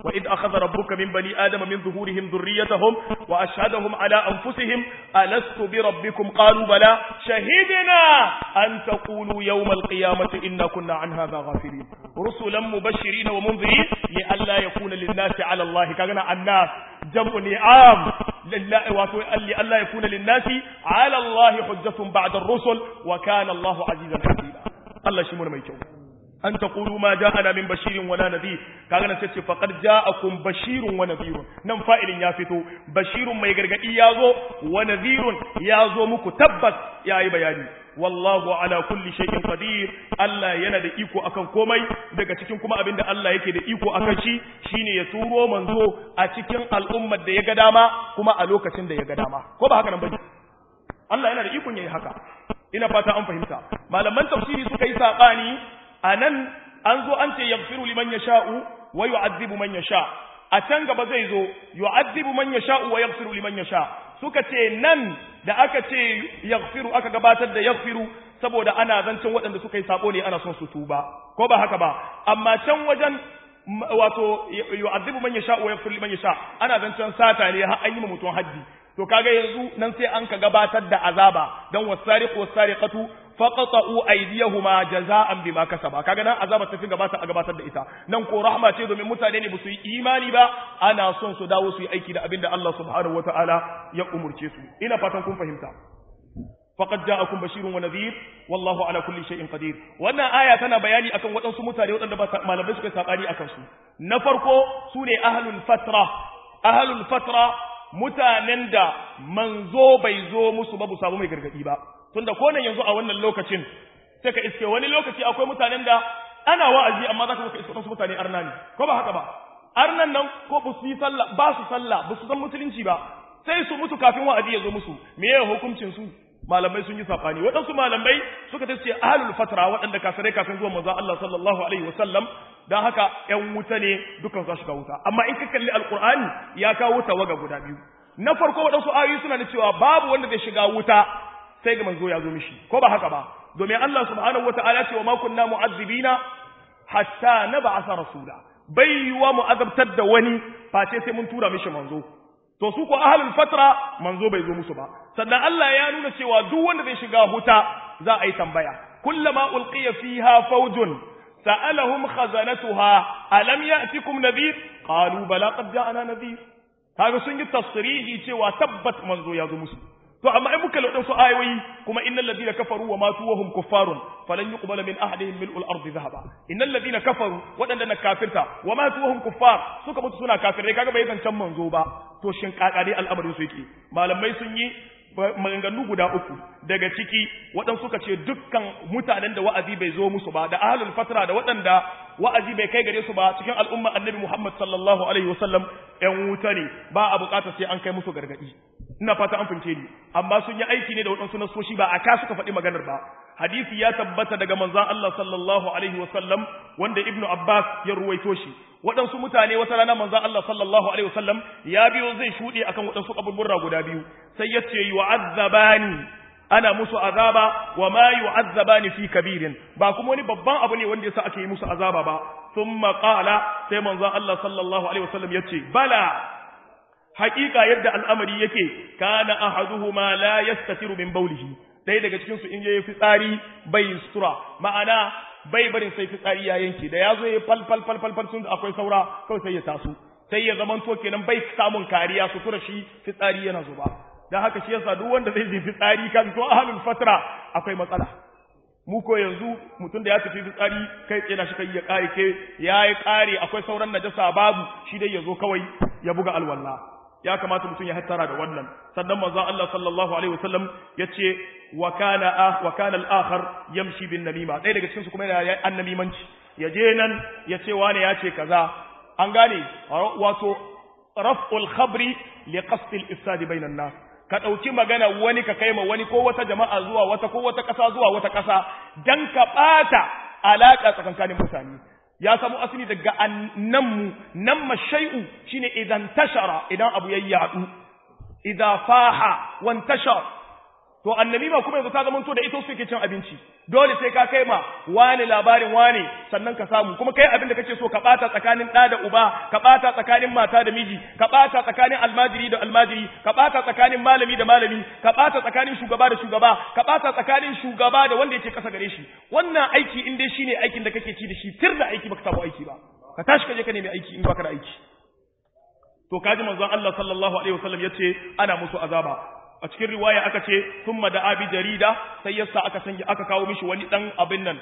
wa id akhadha rabbuka min bani adama min zuhurihim dhurriyyatahum wa ashhadahum ala anfusihim alastu bi rabbikum qalu bala shahidna an taqulu yawm alqiyamati inna kunna an hadha ghafilin rusulan mubashirin wa munzirin li alla yakuna lin-nasi ala allahi kagana annas jam'u ni'am lillahi wa li alla yakuna lin-nasi ala allahi hujjatun ba'da ar-rusul wa kana allahu azizan hakima Allah shi mun mai kyau an taqulu ma ja'ana min bashirin wala nadhir kaga nan sai faqad ja'akum bashirun wa nadhirun nan fa'ilin ya fito bashirun mai gargadi yazo wa nadhirun yazo muku tabbas yayi bayani wallahu ala kulli shay'in qadir Allah yana da iko akan komai daga cikin kuma abinda Allah yake da iko akan shi shine ya turo manzo a cikin al'ummar da ya ga dama kuma a lokacin da ya ga dama ko ba haka nan bane Allah yana da ikon yayi haka ina fata an fahimta malaman tafsiri suka yi sabani anan an zo an ce yaghfiru liman yasha'u wa yu'adhibu man yasha a can gaba zai zo yu'adhibu man yasha'u wa yaghfiru liman yasha suka ce nan da aka ce yaghfiru aka gabatar da yaghfiru saboda ana zancen waɗanda suka yi sabo ne ana son su tuba ko ba haka ba amma can wajen wato yu'adhibu man yasha wa yaghfiru liman yasha ana zancen sata ne har an yi mutum haddi to kaga yanzu nan sai an ka gabatar da azaba dan wasariqu wasariqatu faqata'u aydiyahuma jaza'an bima kasaba kaga nan azaba tafi gabata a gabatar da ita nan ko rahma ce domin mutane ne su yi imani ba ana son su dawo su yi aiki da abinda Allah subhanahu wataala ya umurce su ina fatan kun fahimta faqad ja'akum bashirun wa nadhir wallahu ala kulli shay'in qadir wannan aya tana bayani akan waɗansu mutane waɗanda ba malamai suka sabani akan su na farko sune ahlul fatra ahlul fatra mutanen da manzo bai zo musu ba bu samu mai gargadi ba tunda ko nan yanzu a wannan lokacin sai ka iske wani lokaci akwai mutanen da ana wa'azi amma za ka iske wasu mutane arna ne ko ba haka ba arnan nan ko ba su yi sallah ba su sallah ba su san musulunci ba sai su mutu kafin wa'azi ya zo musu me ya hukuncin su malamai sun yi safani waɗansu malamai suka ce ahlul fatra waɗanda kafirai kafin zuwa manzo Allah sallallahu alaihi wasallam dan haka ƴan wuta ne dukan za shiga wuta amma in ka kalli alqur'ani ya kawo tawaga guda biyu na farko waɗansu ayoyi suna da cewa babu wanda zai shiga wuta sai ga manzo ya zo mishi ko ba haka ba domin Allah subhanahu wataala ce wa ma kunna mu'azzibina hatta nab'atha rasula bai yiwa mu azabtar da wani face sai mun tura mishi manzo to su ko ahlul fatra manzo bai zo musu ba sannan Allah ya nuna cewa duk wanda zai shiga huta za a yi tambaya kullama ulqiya fiha fawjun sa'alahum khazanatuha alam ya'tikum nadhir qalu bala qad ja'ana nadhir kaga sun yi tasrihi cewa tabbat manzo ya zo musu to amma in muka lauɗa su ayoyi kuma innal ladina kafaru wa matu wa hum kuffarun falan yuqbala min ahadihim mil'ul ardi dhahaba innal ladina kafaru wadanda na kafirta wa matu wa hum kuffar suka mutu suna kafirai kaga bai zancan manzo ba to shin kakare al'amarin su yake malamai sun yi maganganu guda uku daga ciki waɗansu suka ce dukkan mutanen da wa'azi bai zo musu ba da ahlul fatra da waɗanda wa'azi bai kai gare su ba cikin al'umma annabi Muhammad sallallahu alaihi wasallam ƴan wuta ne ba a buƙatar sai an kai musu gargadi ina fata an fince ni amma sun yi aiki ne da waɗansu nasoshi ba a ka suka faɗi maganar ba hadisi ya tabbata daga manzon Allah sallallahu alaihi wasallam wanda ibnu Abbas ya ruwaito shi waɗansu mutane wata rana manzon Allah sallallahu alaihi wasallam ya biyo zai shuɗe akan waɗansu kaburburra guda biyu sai ya ce yu'azzabani ana musu azaba wa ma yu'azzabani fi kabirin ba kuma wani babban abu ne wanda yasa ake yi musu azaba ba thumma qala sai manzon Allah sallallahu alaihi wasallam ya ce bala haƙiƙa yadda al'amari yake kana ahaduhuma la yastatiru min bawlihi ɗaya daga cikin su in yayi fitsari bai sutura ma'ana bai barin sai fitsari ya yanke da yazo yayi fal fal fal fal fal sun akwai saura kawai sai ya taso sai ya zaman to kenan bai samun kariya sutura shi fitsari yana zuba dan haka shi yasa duk wanda zai je fitsari kan to ahlul fatra akwai matsala mu ko yanzu mutum da ya tafi fitsari kai tsena shi kai ya kare ke yayi kare akwai sauran najasa babu shi dai yazo kawai ya buga alwala ya kamata mutum ya hattara da wannan sannan manzo Allah sallallahu alaihi wasallam yace wa kana ah wa kana al-akhar yamshi bin namima dai daga cikin su kuma yana annamimanci yaje nan yace wani yace kaza an gane wato raf'ul khabri li qasd al-ifsad bainan nas ka dauki magana wani ka kaima wani ko wata jama'a zuwa wata ko wata kasa zuwa wata kasa dan ka bata alaka tsakankanin mutane ya samu asali daga annammu namma shay'u shine idan tashara idan abu ya yadu idza faha wan tashar to annamima kuma yanzu ta zama to da ita suke cin abinci dole sai ka kai ma wani labarin wani sannan ka samu kuma kai abin da kake so ka bata tsakanin ɗa da uba ka bata tsakanin mata da miji ka bata tsakanin almajiri da almajiri ka bata tsakanin malami da malami ka bata tsakanin shugaba da shugaba ka bata tsakanin shugaba da wanda yake kasa gare shi wannan aiki in dai shine aikin da kake ci da shi tir da aiki baka samu aiki ba ka tashi ka je ka nemi aiki in baka da aiki to kaji manzon Allah sallallahu alaihi wasallam yace ana musu azaba a cikin riwaya aka ce thumma da abi jarida sai yasa aka sanya aka kawo mishi wani dan abin nan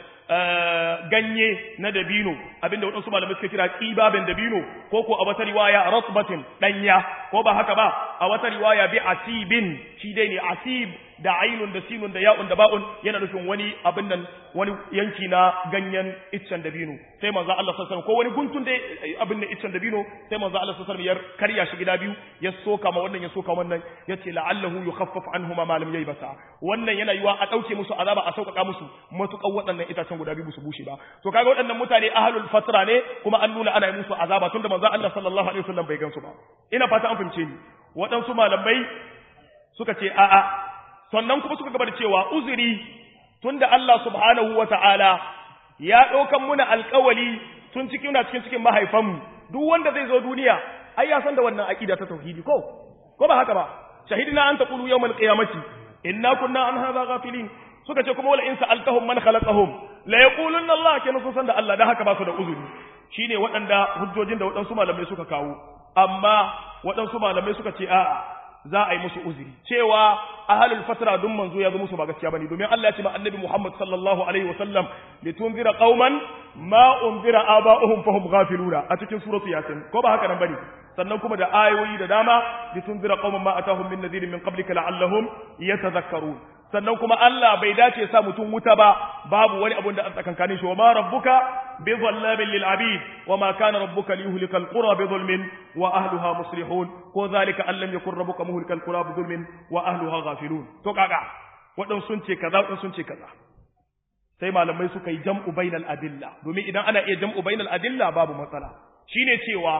ganye na dabino abinda wadansu malamai suka kira qibaben dabino ko ko a wata riwaya ratbatin danya ko ba haka ba a wata riwaya bi asibin shi dai ne asib da ainun da sinun da ya'un da ba'un yana nufin wani abin nan wani yanki na ganyen iccen dabino sai manzo Allah sallallahu alaihi ko wani guntun da abin nan iccen dabino sai manzo Allah sallallahu alaihi ya karya shi gida biyu ya soka ma wannan ya soka wannan yace la'allahu yukhaffaf anhuma ma lam yaybasa wannan yana yiwa a dauke musu azaba a sauƙaƙa musu matuƙan waɗannan itacen guda biyu su bushe ba to kaga waɗannan mutane ahlul fatra ne kuma an nuna ana yi musu azaba tunda manzo Allah sallallahu alaihi wasallam bai gansu ba ina fata an fahimce ni waɗansu malamai suka ce a'a sannan kuma suka gaba da cewa uzuri tunda Allah subhanahu wa ta'ala ya ɗaukan muna alƙawali tun cikin na cikin cikin mahaifanmu duk wanda zai zo duniya ai ya san da wannan aƙida ta tauhidi ko ko ba haka ba shahidina an taqulu yawmal qiyamati inna kunna an hadha ghafilin suka ce kuma wala in sa'altahum man khalaqahum la yaqulunna Allah kenan sun san da Allah dan haka ba su da uzuri shine waɗanda hujjojin da waɗansu malamai suka kawo amma waɗansu malamai suka ce a'a za a yi musu uzuri cewa ahalul fatra dun manzo ya zo musu ba gaskiya bane domin Allah ya ce ma annabi Muhammad sallallahu alaihi wasallam litunzira qauman ma unzira aba'uhum fahum ghafiluna a cikin suratu yasin ko ba haka nan bane sannan kuma da ayoyi da dama litunzira qauman ma atahum min nadhirin min qablika la'allahum yatadhakkarun sannan kuma Allah bai dace sa mutum wuta ba babu wani abun da an tsakankanin shi wa ma rabbuka bi dhallamin lil abid wa ma kana rabbuka liyuhlika al qura bi dhulmin wa ahliha muslihun ko zalika an lam yakun rabbuka muhlikal qura bi dhulmin wa ahliha ghafilun to kaga wadan sun ce kaza wadan sun ce kaza sai malamai suka yi jam'u bainal adilla domin idan ana iya jam'u bainal adilla babu matsala shine cewa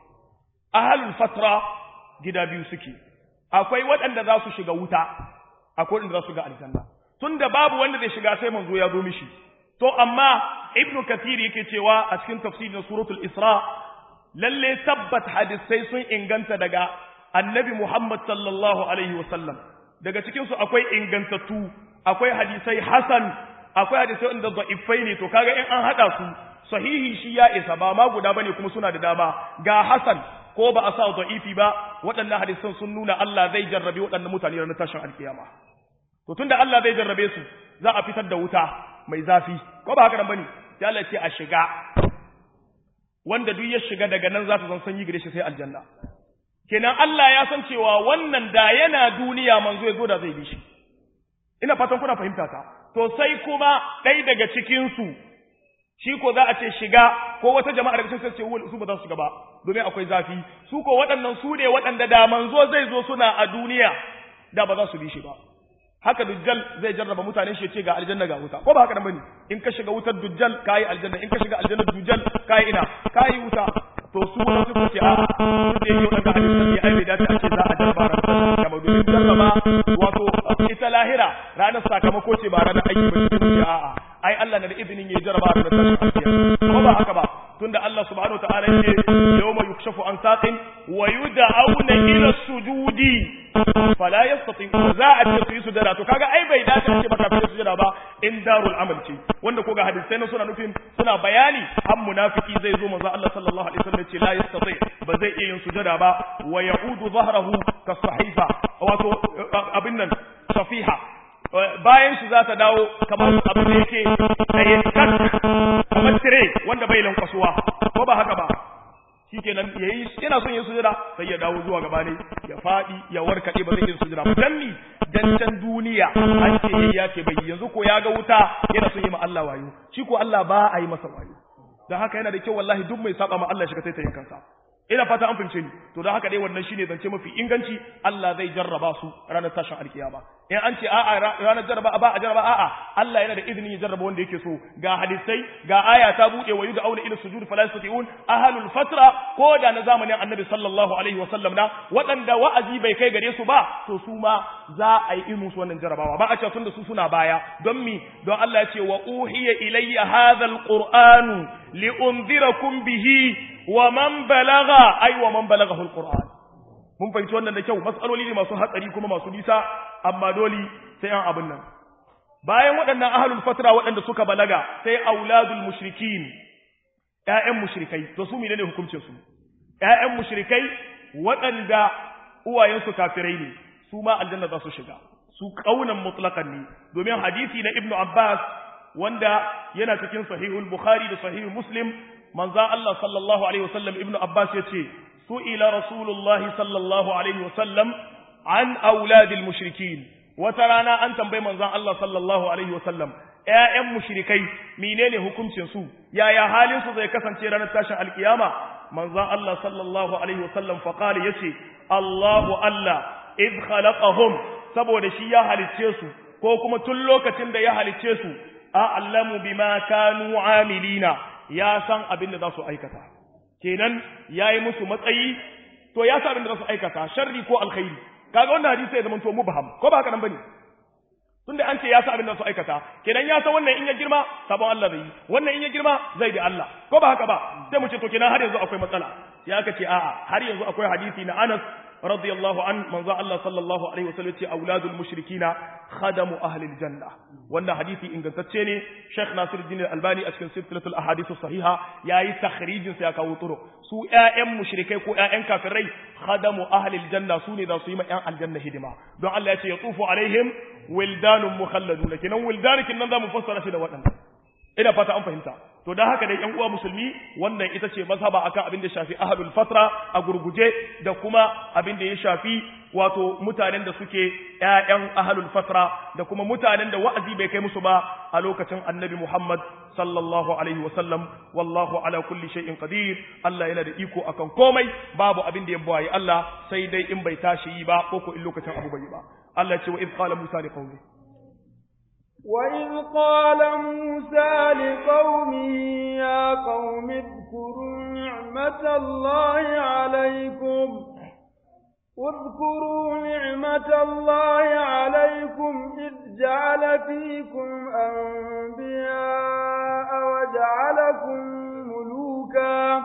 ahlul fatra gida biyu suke akwai waɗanda za su shiga wuta akwai inda za su ga aljanna tunda babu wanda zai shiga sai manzo ya zo mishi to amma ibnu kathir yake cewa a cikin tafsirin suratul isra lalle tabbat hadisai sun inganta daga annabi muhammad sallallahu alaihi wasallam daga cikin su akwai ingantattu akwai hadisai hasan akwai hadisai wanda da'ifai ne to kaga in an hada su sahihi shi ya isa ba ma guda bane kuma suna da dama ga hasan ko ba a sa da'ifi ba waɗannan hadisan sun nuna Allah zai jarrabe waɗannan mutane ranar tashin alkiyama to tunda Allah zai jarrabe su za a fitar da wuta mai zafi ko ba haka nan bane sai Allah ce a shiga wanda duk ya shiga daga nan za ta zan sanyi gare shi sai aljanna kenan Allah ya san cewa wannan da yana duniya manzo ya zo da zai bi shi ina fatan kuna fahimta ta to sai kuma ɗaya daga cikin su shi ko za a ce shiga ko wata jama'a daga cikin ce su ba za su shiga ba domin akwai zafi su ko waɗannan su ne waɗanda da manzo zai zo suna a duniya da ba za su bi shi ba haka dujjal zai jarraba mutane shi ce ga aljanna ga wuta ko ba haka nan bane in ka shiga wutar dujjal kai aljanna in ka shiga aljanna dujjal kai ina kai wuta to su wani su ce a su da yake wanda hadisi ne ai bai dace a ce za a jarraba ran kamar domin jarraba wato ita lahira ranar sakamako ce ba ranar aiki ba ce a'a ai Allah na da izinin yayi jarraba ranar tashin ko ba haka ba tunda Allah subhanahu wataala yake yawma yukshafu an saqin wa yud'auna ila sujudi fala yastati za a ce su yi sujada to kaga ai bai dace ce baka fi sujada ba in darul amal ce wanda ko ga hadisai na suna nufin suna bayani an munafiki zai zo manzo Allah sallallahu alaihi wasallam ce la yastati ba zai iya yin sujada ba wa ya'udu dhahrahu ka sahifa wato abin nan safiha bayan shi za ta dawo kamar abin da yake tsaye kamar tire wanda bai lankwasuwa ko ba haka ba shikenan yayi yana son yin sujada sai ya dawo zuwa gaba ne ya fadi ya warkade ba zai yin sujada ba dan ni dan can duniya an ce yayi ya ce bai yanzu ko ya ga wuta yana son yi ma Allah wayo shi ko Allah ba a yi masa wayo dan haka yana da kyau wallahi duk mai saba ma Allah shi ka taitayin kansa ina fata an fahimce ni to don haka dai wannan shine zance mafi inganci Allah zai jarraba su ranar tashin alkiyama in an ce a'a ranar jarraba ba a jarraba a'a Allah yana da izinin ya jarraba wanda yake so ga hadisai ga aya ta bude wa yud'auna ila sujud fala yastati'un ahlul fatra ko da na zamanin annabi sallallahu alaihi wa sallam na waɗanda wa'azi bai kai gare su ba to su ma za a yi musu wannan jarrabawa ba a ce tunda su suna baya don mi don Allah ya ce wa uhiya ilayya hadha alqur'anu li unzirakum bihi wa man balagha ay wa man balaghahu alquran mun fahimci wannan da kyau matsaloli ne masu hatsari kuma masu nisa amma dole sai an abin nan bayan waɗannan ahlul fatra waɗanda suka balaga sai auladul mushrikin ƴaƴan mushrikai to su menene hukuncin su ƴaƴan mushrikai waɗanda uwayensu kafirai ne su ma aljanna za su shiga su kaunan mutlaqan ne domin hadisi na ibnu abbas wanda yana cikin sahihul bukhari da sahihul muslim manzo Allah sallallahu alaihi wasallam ibnu abbas yace su'ila rasulullah sallallahu alaihi wasallam an auladil mushrikin wata rana an tambayi manzon Allah sallallahu alaihi wasallam ƴaƴan mushrikai menene hukuncin su yaya halin su zai kasance ranar tashin alkiyama manzon Allah sallallahu alaihi wasallam fa qala yace Allahu Allah id khalaqahum saboda shi ya halicce su ko kuma tun lokacin da ya halicce su a'lamu bima kanu amilina ya san abin da za su aikata kenan yayi musu matsayi to ya san abin da za su aikata sharri ko alkhairi kaga wannan hadisi ya zama to mubham ko ba haka nan bane tunda an ce ya san abin da su aikata kenan ya san wannan in ya girma sabon Allah zai yi wannan in ya girma zai bi Allah ko ba haka ba sai mu ce to kenan har yanzu akwai matsala sai aka ce a'a har yanzu akwai hadisi na Anas radiyallahu an manzo Allah sallallahu alaihi wasallam ce auladul mushrikina khadamu ahli aljanna wannan hadisi ingantacce ne Sheikh Nasiruddin Al-Albani a cikin silsilatul ahadith sahiha yayi takhrijin sa ya kawo turo su ƴaƴan mushrikai ko ƴaƴan kafirai khadamu ahli aljanna su ne za su yi ma ƴan aljanna hidima don Allah ya ce yatufu alaihim wildanun mukhalladun kenan wildan kin nan za mu fassara shi da waɗannan ina fata an fahimta to dan haka dai ƴan uwa musulmi wannan ita ce mazhaba akan abin da shafi ahlul fatra a gurguje da kuma abin da ya shafi wato mutanen da suke ƴaƴan ahlul fatra da kuma mutanen da wa'azi bai kai musu ba a lokacin annabi Muhammad sallallahu alaihi wa sallam wallahu ala kulli shay'in qadir Allah yana da iko akan komai babu abin da ya bayi Allah sai dai in bai tashi yi ba ko ko in lokacin abu bai yi ba Allah ce wa iz qala Musa li qaumi وإذ قال موسى لقومه يا قوم اذكروا نعمة الله عليكم اذكروا نعمة الله عليكم إذ جعل فيكم أنبياء وجعلكم ملوكا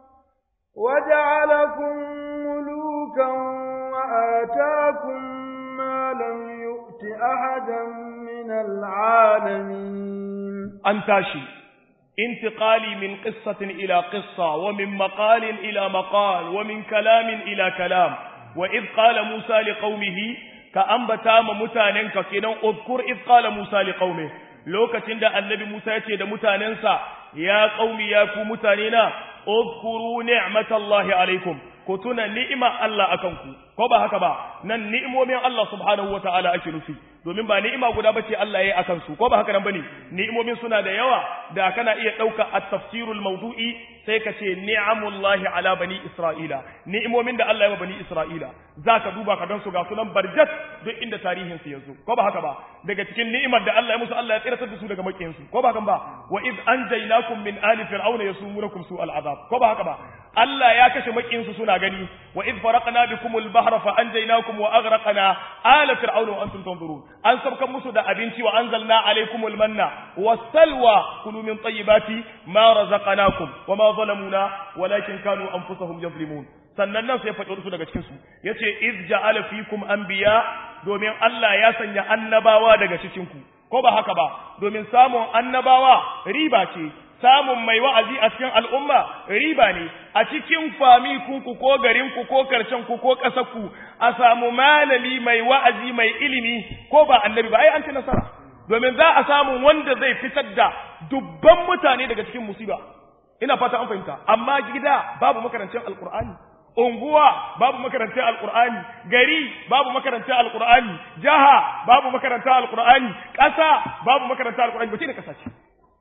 وجعلكم ملوكا وآتاكم ما لم يؤت أحدا من العالمين أنتاشي انتقالي من قصة إلى قصة ومن مقال إلى مقال ومن كلام إلى كلام وإذ قال موسى لقومه كأنبتا متاننك كنا اذكر إذ قال موسى لقومه lokacin da annabi Musa ya ce da mutanensa ya qaumi ya ku mutanena uzkuru ni'matallahi alaikum ku tuna ni'ima Allah akan ku ko ba haka ba nan ni'imomin Allah subhanahu wataala ake nufi domin ba ni'ima guda bace Allah yayi akan su ko ba haka nan bane ni'imomin suna da yawa da kana iya dauka at-tafsirul mawdu'i sai ka ce ni'amullahi ala bani isra'ila ni'imomin da Allah ya wa bani isra'ila zaka duba ka dan su ga sunan barjat duk inda tarihin su yazo ko ba haka ba daga cikin ni'imar da Allah ya musu Allah ya tsiratar da su daga makiyin su ko ba haka ba wa id anjaynakum min ali fir'auna yasumunakum su'al azab ko ba haka ba Allah ya kashe makiyin su suna gani wa id faraqna bikumul bahra fa anjaynakum wa aghraqna ala fir'auna wa antum tanzurun an sabkan musu da abinci wa anzalna alaykumul manna was-salwa kulu min tayyibati ma razaqnakum wa ma zalamuna walakin kanu anfusahum yazlimun sannan nan sai faɗi su daga cikin su yace iz ja'ala fikum anbiya domin Allah ya sanya annabawa daga cikin ku ko ba haka ba domin samun annabawa riba ce samun mai wa'azi a cikin al'umma riba ne a cikin fami ku ko garin ku ko karshen ku ko ƙasar ku a samu malami mai wa'azi mai ilimi ko ba annabi ba ai an ci nasara domin za a samu wanda zai fitar da dubban mutane daga cikin musiba ina fata an fahimta amma gida babu makarancin alkur'ani unguwa babu makarantar alkur'ani gari babu makarantar alkur'ani jaha babu makarantar alkur'ani ƙasa babu makarantar alkur'ani ba ce da ƙasa ce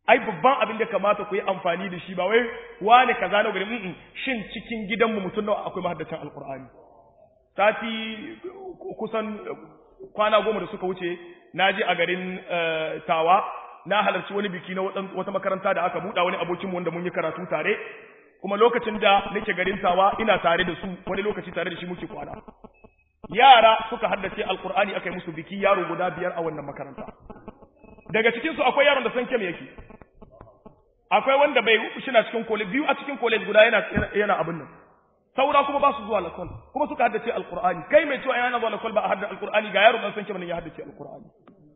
ai babban abin da kamata ku yi amfani da shi ba wai wani kaza na gari mm shin cikin gidanmu mutum nawa akwai mahaddacin alqur'ani sati kusan kwana goma da suka wuce na je a garin tawa na halarci wani biki na wata makaranta da aka buɗa wani abokinmu wanda mun yi karatu tare kuma lokacin da nake garin tawa ina tare da su wani lokaci tare da shi muke kwana yara suka haddace alkur'ani aka yi musu biki yaro guda biyar a wannan makaranta daga cikin su akwai yaron da san kem yake akwai wanda bai shina cikin college biyu a cikin college guda yana yana abin nan saura kuma ba su zuwa lakol kuma suka haddace alkur'ani kai mai cewa yana zuwa lakol ba a haddace alkur'ani ga yaro dan san kem ne ya haddace alkur'ani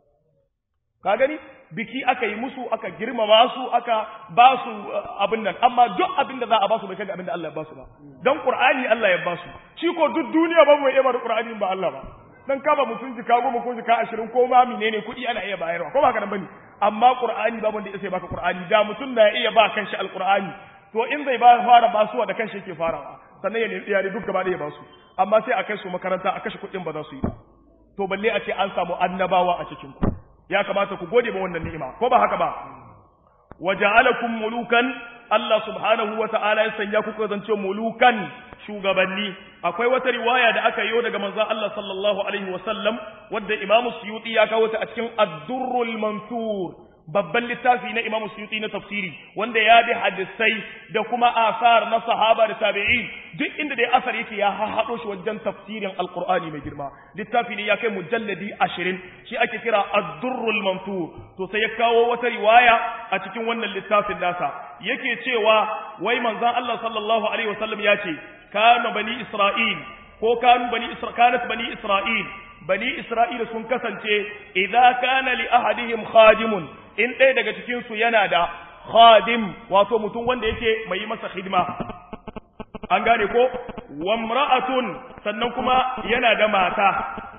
ka gani biki aka yi musu aka girmama su aka ba su abin nan amma duk abin da za a ba su bai kai abin da Allah ya ba su ba dan Qur'ani Allah ya ba su shi ko duk duniya ba mu iya ba da Qur'ani ba Allah ba dan kaba mutum jika goma ko jika ashirin ko ma menene kuɗi ana iya bayarwa ko ba ka nan bane amma Qur'ani babu wanda ya baka Qur'ani da mutum na iya ba kanshi alqur'ani to in zai ba fara basuwa da kanshi yake farawa sannan ya yare duk gaba da ya ba su amma sai a kai su makaranta a kashe kuɗin ba za su yi ba to balle a ce an samu annabawa a cikin ku ya kamata ku gode ma wannan ni'ima ko ba haka ba waja'alakum mulukan Allah subhanahu wa ta'ala ya sanya ku zance mulukan shugabanni akwai wata riwaya da aka yi daga manzon Allah sallallahu alaihi wa sallam wadda Imam Suyuti ya kawo ta a cikin Ad-Durrul Mansur babban littafi na Imam Suyuti na tafsiri wanda ya bi hadisai da kuma asar na sahaba da tabi'in duk inda da asar yake ya haɗo shi wajen tafsirin alqur'ani mai girma littafi ne ya kai mujalladi 20 shi ake kira ad-durrul mansur to sai ya kawo wata riwaya a cikin wannan littafin nasa yake cewa wai manzon Allah sallallahu alaihi wasallam ya ce kana bani isra'il ko kanu bani isra kanat bani isra'il bani isra'ila sun kasance idza kana li ahadihim khadimun in ɗaya daga cikin su yana da khadim wato mutum wanda yake mai masa hidima an gane ko wamra'atun sannan kuma yana da mata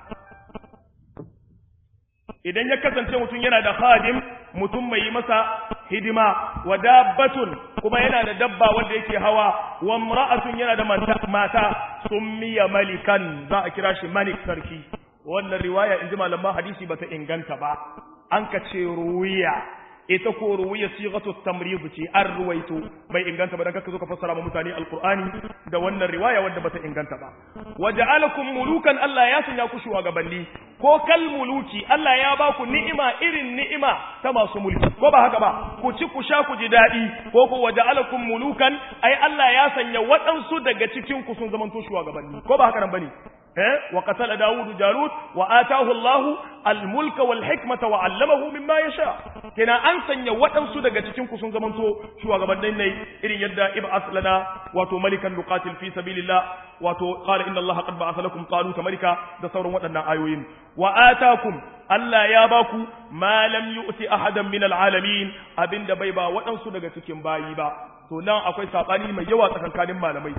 idan ya kasance mutum yana da khadim mutum mai masa hidima wa dabbatun kuma yana da dabba wanda yake hawa wa imra'atun yana da mata summiya malikan za a kira shi malik sarki wannan riwaya inji malaman hadisi bata inganta ba an ka ce ruwiya ita ko ruwiya sighatu tamrid ce an ruwaito bai inganta ba dan kaka zo ka fassara ma mutane alqur'ani da wannan riwaya wadda bata inganta ba waja'alakum mulukan Allah ya sanya ku shugabanni ko kal muluki Allah ya ba ku ni'ima irin ni'ima ta masu mulki ko ba haka ba ku ci ku sha ku ji dadi ko ko waja'alakum mulukan ai Allah ya sanya waɗansu daga cikin ku sun zamanto shugabanni ko ba haka nan bane وقتل داود جالوت وآتاه الله الملك والحكمة وعلمه مما يشاء كنا أنسن يوطن سودة تكين كسون زمن تو شو أغبرنا إني إن يدى إبعث لنا واتو ملكا نقاتل في سبيل الله واتو قال إن الله قد بعث لكم طالوت ملكا دصور وطنا آيوين وآتاكم ألا ياباكو ما لم يؤتي أحدا من العالمين أبن دبيبا وطن سودة تكين بايبا to nan akwai sabani mai yawa tsakankanin malamai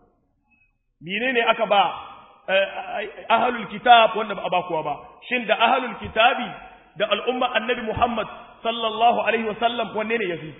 menene aka ba ahalul kitab wanda ba a bakuwa ba shin da ahalul kitabi da al'umma annabi Muhammad sallallahu alaihi wasallam wanne ne yafi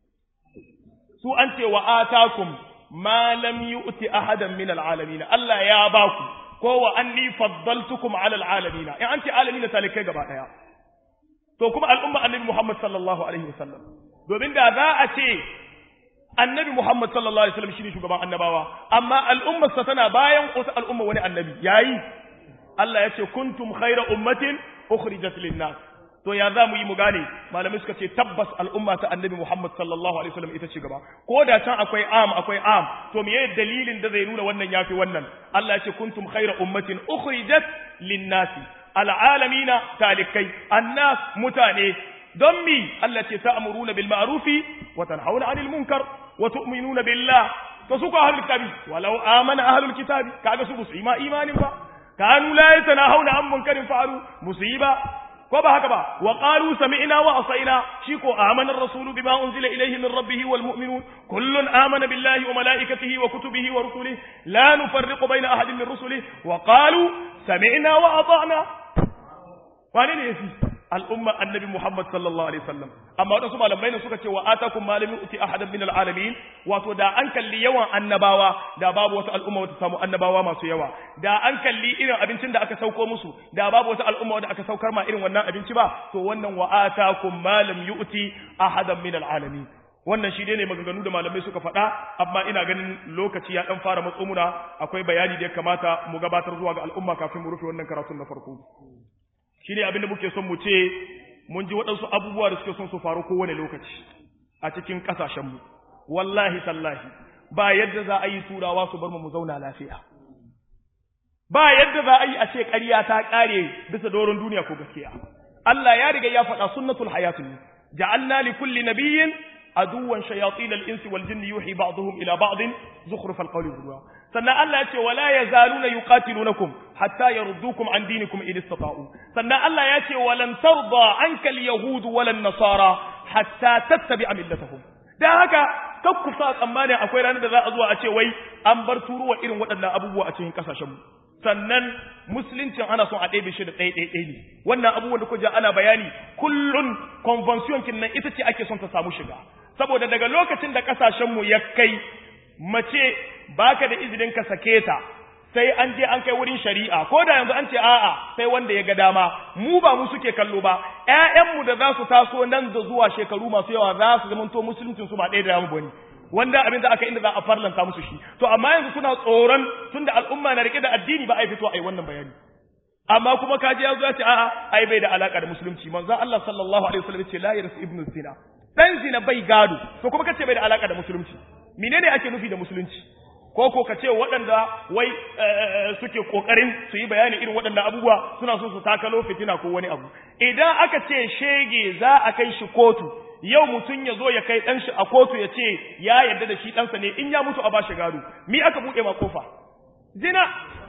su an ce wa atakum ma lam yu'ti ahadan min alalamin Allah ya baku ko wa anni faddaltukum ala alalamin in an ce alamin talikai gaba daya to kuma al'umma annabi Muhammad sallallahu alaihi wasallam domin da za a ce annabi Muhammad sallallahu alaihi wasallam shine shugaban annabawa amma al'ummar sa tana bayan wata al'umma wani annabi yayi Allah ya ce kuntum khayra ummatin ukhrijat lin-nas to ya za mu yi mu gane malamai suka ce tabbas al'umma ta annabi Muhammad sallallahu alaihi wasallam ita ce gaba ko da can akwai am akwai am to meye dalilin da zai nuna wannan yafi wannan Allah ya ce kuntum khayra ummatin ukhrijat lin-nas al'alamina talikai annas mutane don mi Allah ce ta'muruna bil ma'rufi wa tanhauna 'anil munkar wa tu'minuna billah to su ko ahlul kitabi walau amana ahlul kitabi kaga su musu ima imanin ba kanu la yatanahuna 'an munkarin fa'alu musiba ko ba haka ba wa qalu sami'na wa asaina shi ko amana ar-rasul bima unzila ilayhi min rabbih wal mu'minun kullun amana billahi wa malaikatihi wa kutubihi wa rusulihi la nufarriqu bayna ahadin min rusulihi wa qalu sami'na wa ata'na wani ne yafi al'umma annabi Muhammad sallallahu alaihi wasallam amma wadansu malamai ne suka ce wa atakum malami uti ahadan min alalamin wato da an kalli yawan annabawa da babu wata al'umma wata samu annabawa masu yawa da an kalli irin abincin da aka sauko musu da babu wata al'umma wanda aka saukar ma irin wannan abinci ba to wannan wa atakum malam yu'ti ahadan min alalamin wannan shi ne maganganu da malamai suka faɗa amma ina ganin lokaci ya ɗan fara matso muna akwai bayani da ya kamata mu gabatar zuwa ga al'umma kafin mu rufe wannan karatun na farko shi ne abin da muke son mu ce mun ji waɗansu abubuwa da suke son su faru kowane lokaci a cikin ƙasashenmu wallahi tallahi ba yadda za a yi turawa su bar mu mu zauna lafiya ba yadda za a yi a ce ƙarya ta ƙare bisa doron duniya ko gaskiya Allah ya riga ya faɗa sunnatul hayatun ja'alna li kulli nabiyyin عدوا شياطين الإنس والجن يوحي بعضهم إلى بعض زخرف القول غرورا سنة الله يأتي ولا يزالون يقاتلونكم حتى يردوكم عن دينكم إن استطاعوا سنة الله يأتي ولن ترضى عنك اليهود ولا النصارى حتى تتبع ملتهم da haka kakku sa tsammani akwai ranar da za a zuwa a ce wai an bar turuwa irin waɗannan abubuwa a cikin ƙasashenmu sannan musuluncin ana son a ɗebe shi da ɗaya ɗaya ɗaya ne wannan abubuwan da kuka ana bayani kullun convention kin nan ita ce ake son ta samu shiga saboda daga lokacin da ƙasashenmu ya kai mace baka da izinin ka sake ta sai an je an kai wurin shari'a ko da yanzu an ce a'a sai wanda ya ga dama mu ba mu suke kallo ba ƴaƴanmu da za su taso nan da zuwa shekaru masu yawa za su zamanto musuluncin su ba ɗaya da yamu bane wanda abin da aka inda za a farlanta musu shi to amma yanzu suna tsoron tunda al'umma na rike da addini ba a fito a yi wannan bayani amma kuma kaji ya zo ya ce a'a ai bai da alaka da musulunci manzo Allah sallallahu alaihi wasallam ce la yarsu ibnu zina dan zina bai gado to kuma kace bai da alaka da musulunci menene ake nufi da musulunci ko ko kace waɗanda wai suke kokarin su yi bayani irin waɗanda abubuwa suna so su takalo fitina ko wani abu idan aka ce shege za a kai shi kotu yau mutum ya zo ya kai ɗan shi a kotu ya ce ya yarda da shi ɗansa ne in ya mutu a ba shi gado mi aka buɗe ma kofa zina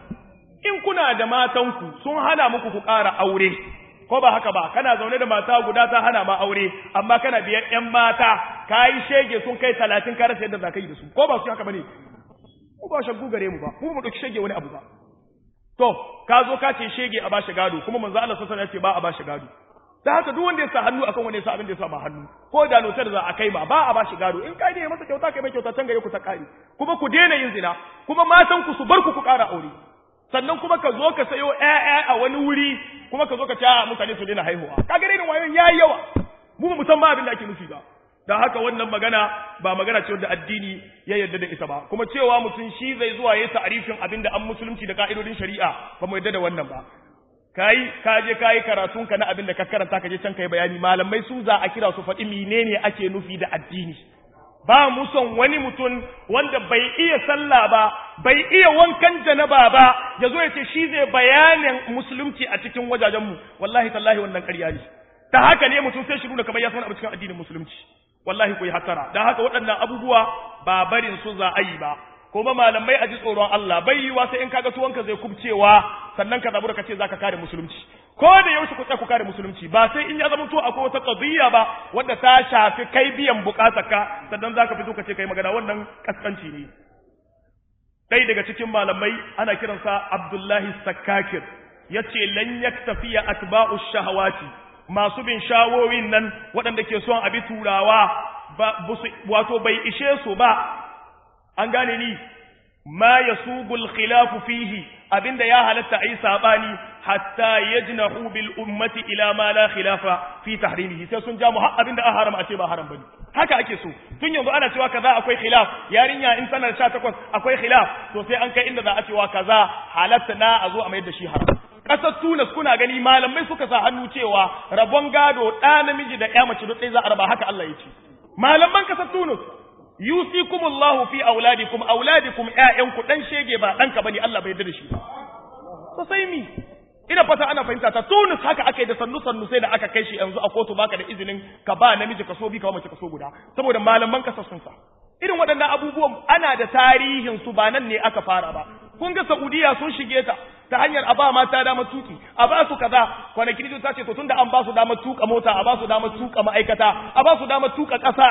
in kuna da matanku sun hana muku ku ƙara aure ko ba haka ba kana zaune da mata guda ta hana ma aure amma kana biyar ƴan mata ka yi shege sun kai talatin ka rasa yadda za ka yi da su ko ba su haka ba ne mu ba shaggu gare mu ba mu mu ɗauki shege wani abu ba to ka zo ka ce shege a ba shi gado kuma manzo Allah sallallahu alaihi wasallam ya ce ba a ba shi gado da haka duk wanda ya sa hannu akan wanda ya sa abin da ya sa ba hannu ko da lotar za a kai ma ba a ba shi gado in kai ne masa kyauta kai mai kyauta can gare ku ta kare kuma ku daina yin zina kuma matan ku su bar ku ku ƙara aure sannan kuma ka zo ka sayo ƴaƴa a wani wuri kuma ka zo ka ce a mutane su daina haihuwa ka ga irin wayoyin yayi yawa mu ba mu san ma abin da ake nufi ba da haka wannan magana ba magana ce wadda addini ya yarda da ita ba kuma cewa mutum shi zai zuwa yayi ta'arifin abin da an musulunci da ka'idodin shari'a ba mu yarda da wannan ba kai ka je kai karatun ka na abin da ka karanta ka je can kai bayani malamai su za a kira su faɗi menene ake nufi da addini ba mu son wani mutum wanda bai iya sallah ba bai iya wankan janaba ba ya zo ya ce shi zai bayanin musulunci a cikin wajajen mu wallahi tallahi wannan ƙarya ne ta haka ne mutum sai shiru da kamar ya san abu cikin addinin musulunci wallahi ku yi hattara dan haka waɗannan abubuwa ba barin su za a yi ba kuma malamai a ji tsoron Allah bai yiwa sai in kaga tuwanka zai kubcewa sannan ka zabura ka ce zaka kare musulunci ko da yaushe ku tsaya ku kare musulunci ba sai in ya zama to akwai wata qadiyya ba wanda ta shafi kai biyan bukatarka sannan zaka fito ka ce kai magana wannan kaskanci ne dai daga cikin malamai ana kiransa Abdullahi Sakkakir yace lan yaktafiya atba'u shahawati masu bin shawowin nan waɗanda ke son abi turawa wato bai ishe su ba an gane ni ma yasugul khilafu fihi abinda ya halatta ayi sabani hatta yajnahu bil ummati ila ma la khilafa fi tahrimihi sai sun ja mu har abinda a haram a ce ba haram bane haka ake so tun yanzu ana cewa kaza akwai khilaf yarinya in tana 18 akwai khilaf to sai an kai inda za a cewa kaza halatta na a zo a mayar da shi haram kasar Tunis kuna gani malamai suka sa hannu cewa rabon gado ɗa namiji da ƴa mace duk ɗaya za a raba haka Allah ya ce malaman kasar Tunis yusikumullahu fi auladikum auladikum ƴaƴanku dan shege ba danka bane Allah bai yarda da shi ba to sai mi ina fata ana fahimta ta Tunis haka aka yi da sannu sannu sai da aka kai shi yanzu a kotu baka da izinin ka ba namiji kaso bi ka mace kaso guda saboda malaman kasar sun sa irin waɗannan abubuwan ana da tarihin su ba nan ne aka fara ba kun ga Saudiya sun shige ta ta hanyar a ba mata damar tuki a ba su kaza kwanaki ta ce to tunda an ba su damar tuka mota a ba su damar tuka ma'aikata a ba su damar tuka ƙasa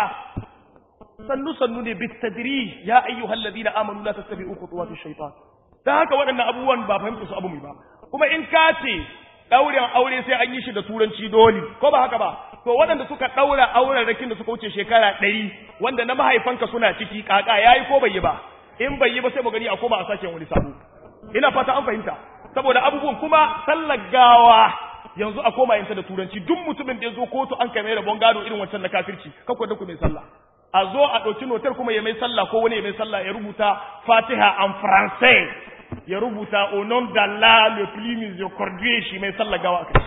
sannu sannu ne bitadri ya ayyuhal ladina amanu la tattabi'u khutuwati shaytan dan haka waɗannan abubuwan ba fahimta su abu mai ba kuma in ka ce ɗaurin aure sai an yi shi da turanci dole ko ba haka ba to waɗanda suka ɗaura auren rakin da suka wuce shekara ɗari wanda na mahaifanka suna ciki kaka yayi ko bai yi ba in bai yi ba sai mu gani a koma a sake wani sabo ina fata an fahimta saboda abubuwan kuma sallar gawa yanzu a koma yinta da turanci duk mutumin da ya zo kotu an kai mai rabon gado irin wancan na kafirci kakwa da ku mai sallah a zo a ɗauki notar kuma ya mai sallah ko wani ya mai sallah ya rubuta fatiha en français ya rubuta au nom d'Allah le plus miséricordieux shi mai sallah gawa kai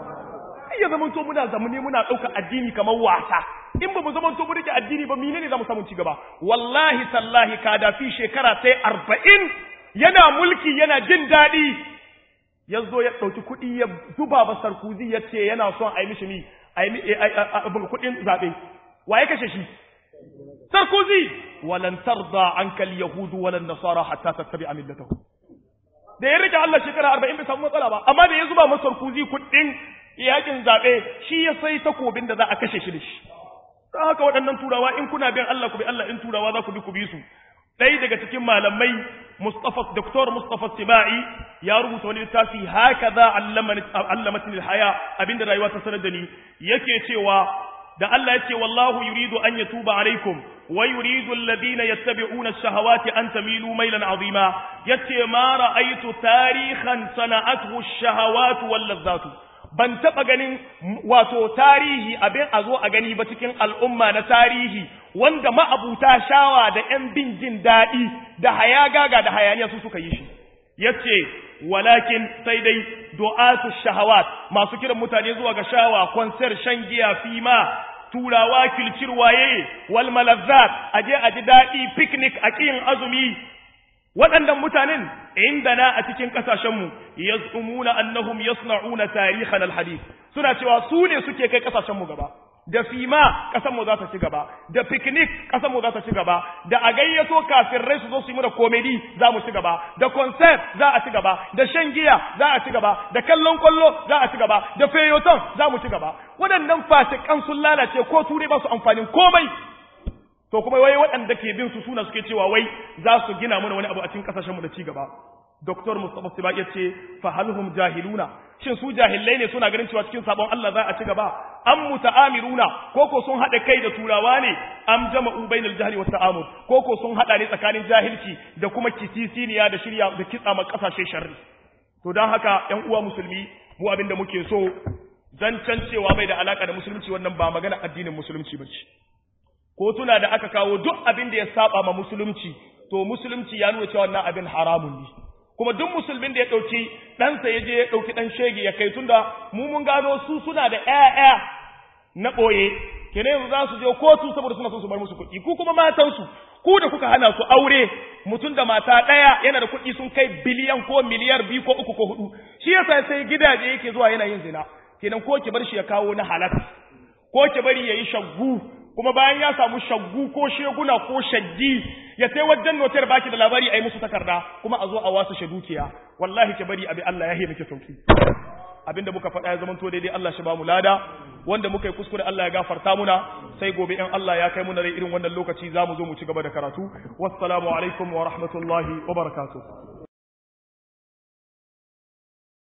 ya zama to muna zamani muna ɗauka addini kamar wasa in ba mu zama to mu rike addini ba menene za mu samu ci gaba wallahi tallahi kadafi shekara sai arba'in yana mulki yana jin daɗi ya zo ya ɗauki kuɗi ya zuba ba sarkuzi ya ce yana son a yi mishi ni a yi kuɗin zaɓe wa ya kashe shi sarkuzi walan tarda anka yahudu walan nasara hatta tattabi a millatahu da ya rike Allah shekara arba'in bai samu matsala ba amma da ya zuba masa sarkuzi kuɗin yakin zaɓe shi ya sai takobin da za a kashe shi da shi don haka waɗannan turawa in kuna bin Allah ku bi Allah in turawa za ku bi ku bi su ɗaya daga cikin malamai Mustafa Dr. Mustafa Sibai ya rubuta wani littafi haka za allamatin haya abinda rayuwa ta sanar da ni yake cewa da Allah yace wallahu yuridu an yatuba alaikum wa yuridu alladhina yattabi'una ash-shahawati an tamilu maylan 'azima yace ma ra'aytu tarihan sana'athu ash-shahawatu wal ladzatu ban taɓa ganin wato tarihi abin a zo a gani ba cikin al'umma na tarihi wanda ma'abuta shawa da ‘yan bin jin daɗi da hayagaga da hayaniya su suka yi shi. Yace, walakin sai dai du'atu shahawat masu kiran mutane zuwa ga shawa, konser, shan giya, fima, turawa, kilcir waye, wal malazzat, aje a ji daɗi, picnic a ƙiyin azumi, waɗannan mutanen inda na a cikin ƙasashenmu ya tsumuna annahum yasna'una tarihan alhadith suna cewa su ne suke kai ƙasashenmu gaba da fima ƙasarmu za ta ci gaba da picnic ƙasarmu za ta ci gaba da a gayyato kafirai su zo su yi mu da komedi za mu ci gaba da concert za a ci gaba da shan giya za a ci gaba da kallon kwallo za a ci gaba da feyoton za mu ci gaba waɗannan fasikan sun lalace ko turai ba su amfanin komai to kuma wai waɗanda ke bin su suna suke cewa wai za su gina mana wani abu a cikin kasashen mu da ci gaba Dr. Mustafa Siba ya ce fa halhum jahiluna shin su jahilai ne suna ganin cewa cikin sabon Allah za a ci gaba am muta'amiruna koko sun hada kai da turawa ne am jama'u bainal jahli wat ta'amur koko sun hada ne tsakanin jahilci da kuma kisisiniya da shirya da kitsa ma kasashe sharri to dan haka ƴan uwa musulmi mu abin da muke so zancen cewa bai da alaka da musulunci wannan ba magana addinin musulunci bace ko tuna da aka kawo duk abin da ya saba ma musulunci to musulunci ya nuna cewa wannan abin haramun ne kuma duk musulmin da ya ɗauki ɗansa ya je ya ɗauki ɗan shege ya kai tunda mu mun gano su suna da ƴaƴa na ɓoye kenan yanzu za su je kotu saboda suna son su bar musu kuɗi ku kuma matansu ku da kuka hana su aure mutum da mata ɗaya yana da kuɗi sun kai biliyan ko miliyar biyu ko uku ko hudu shi yasa sai gidaje yake zuwa yana yin zina kenan ko ki bar shi ya kawo na halal ko ki bari yayi shaggu kuma bayan ya samu shaggu ko sheguna ko shaggi ya sai wajen notar baki da labari a yi musu takarda kuma a zo a wasu shi dukiya wallahi ki bari abi Allah ya yi miki sauki abinda muka faɗa ya zama to daidai Allah shi ba mu lada wanda muka yi kuskure Allah ya gafarta muna sai gobe in Allah ya kai muna rai irin wannan lokaci za mu zo mu ci gaba da karatu wassalamu alaikum wa rahmatullahi wa barakatuh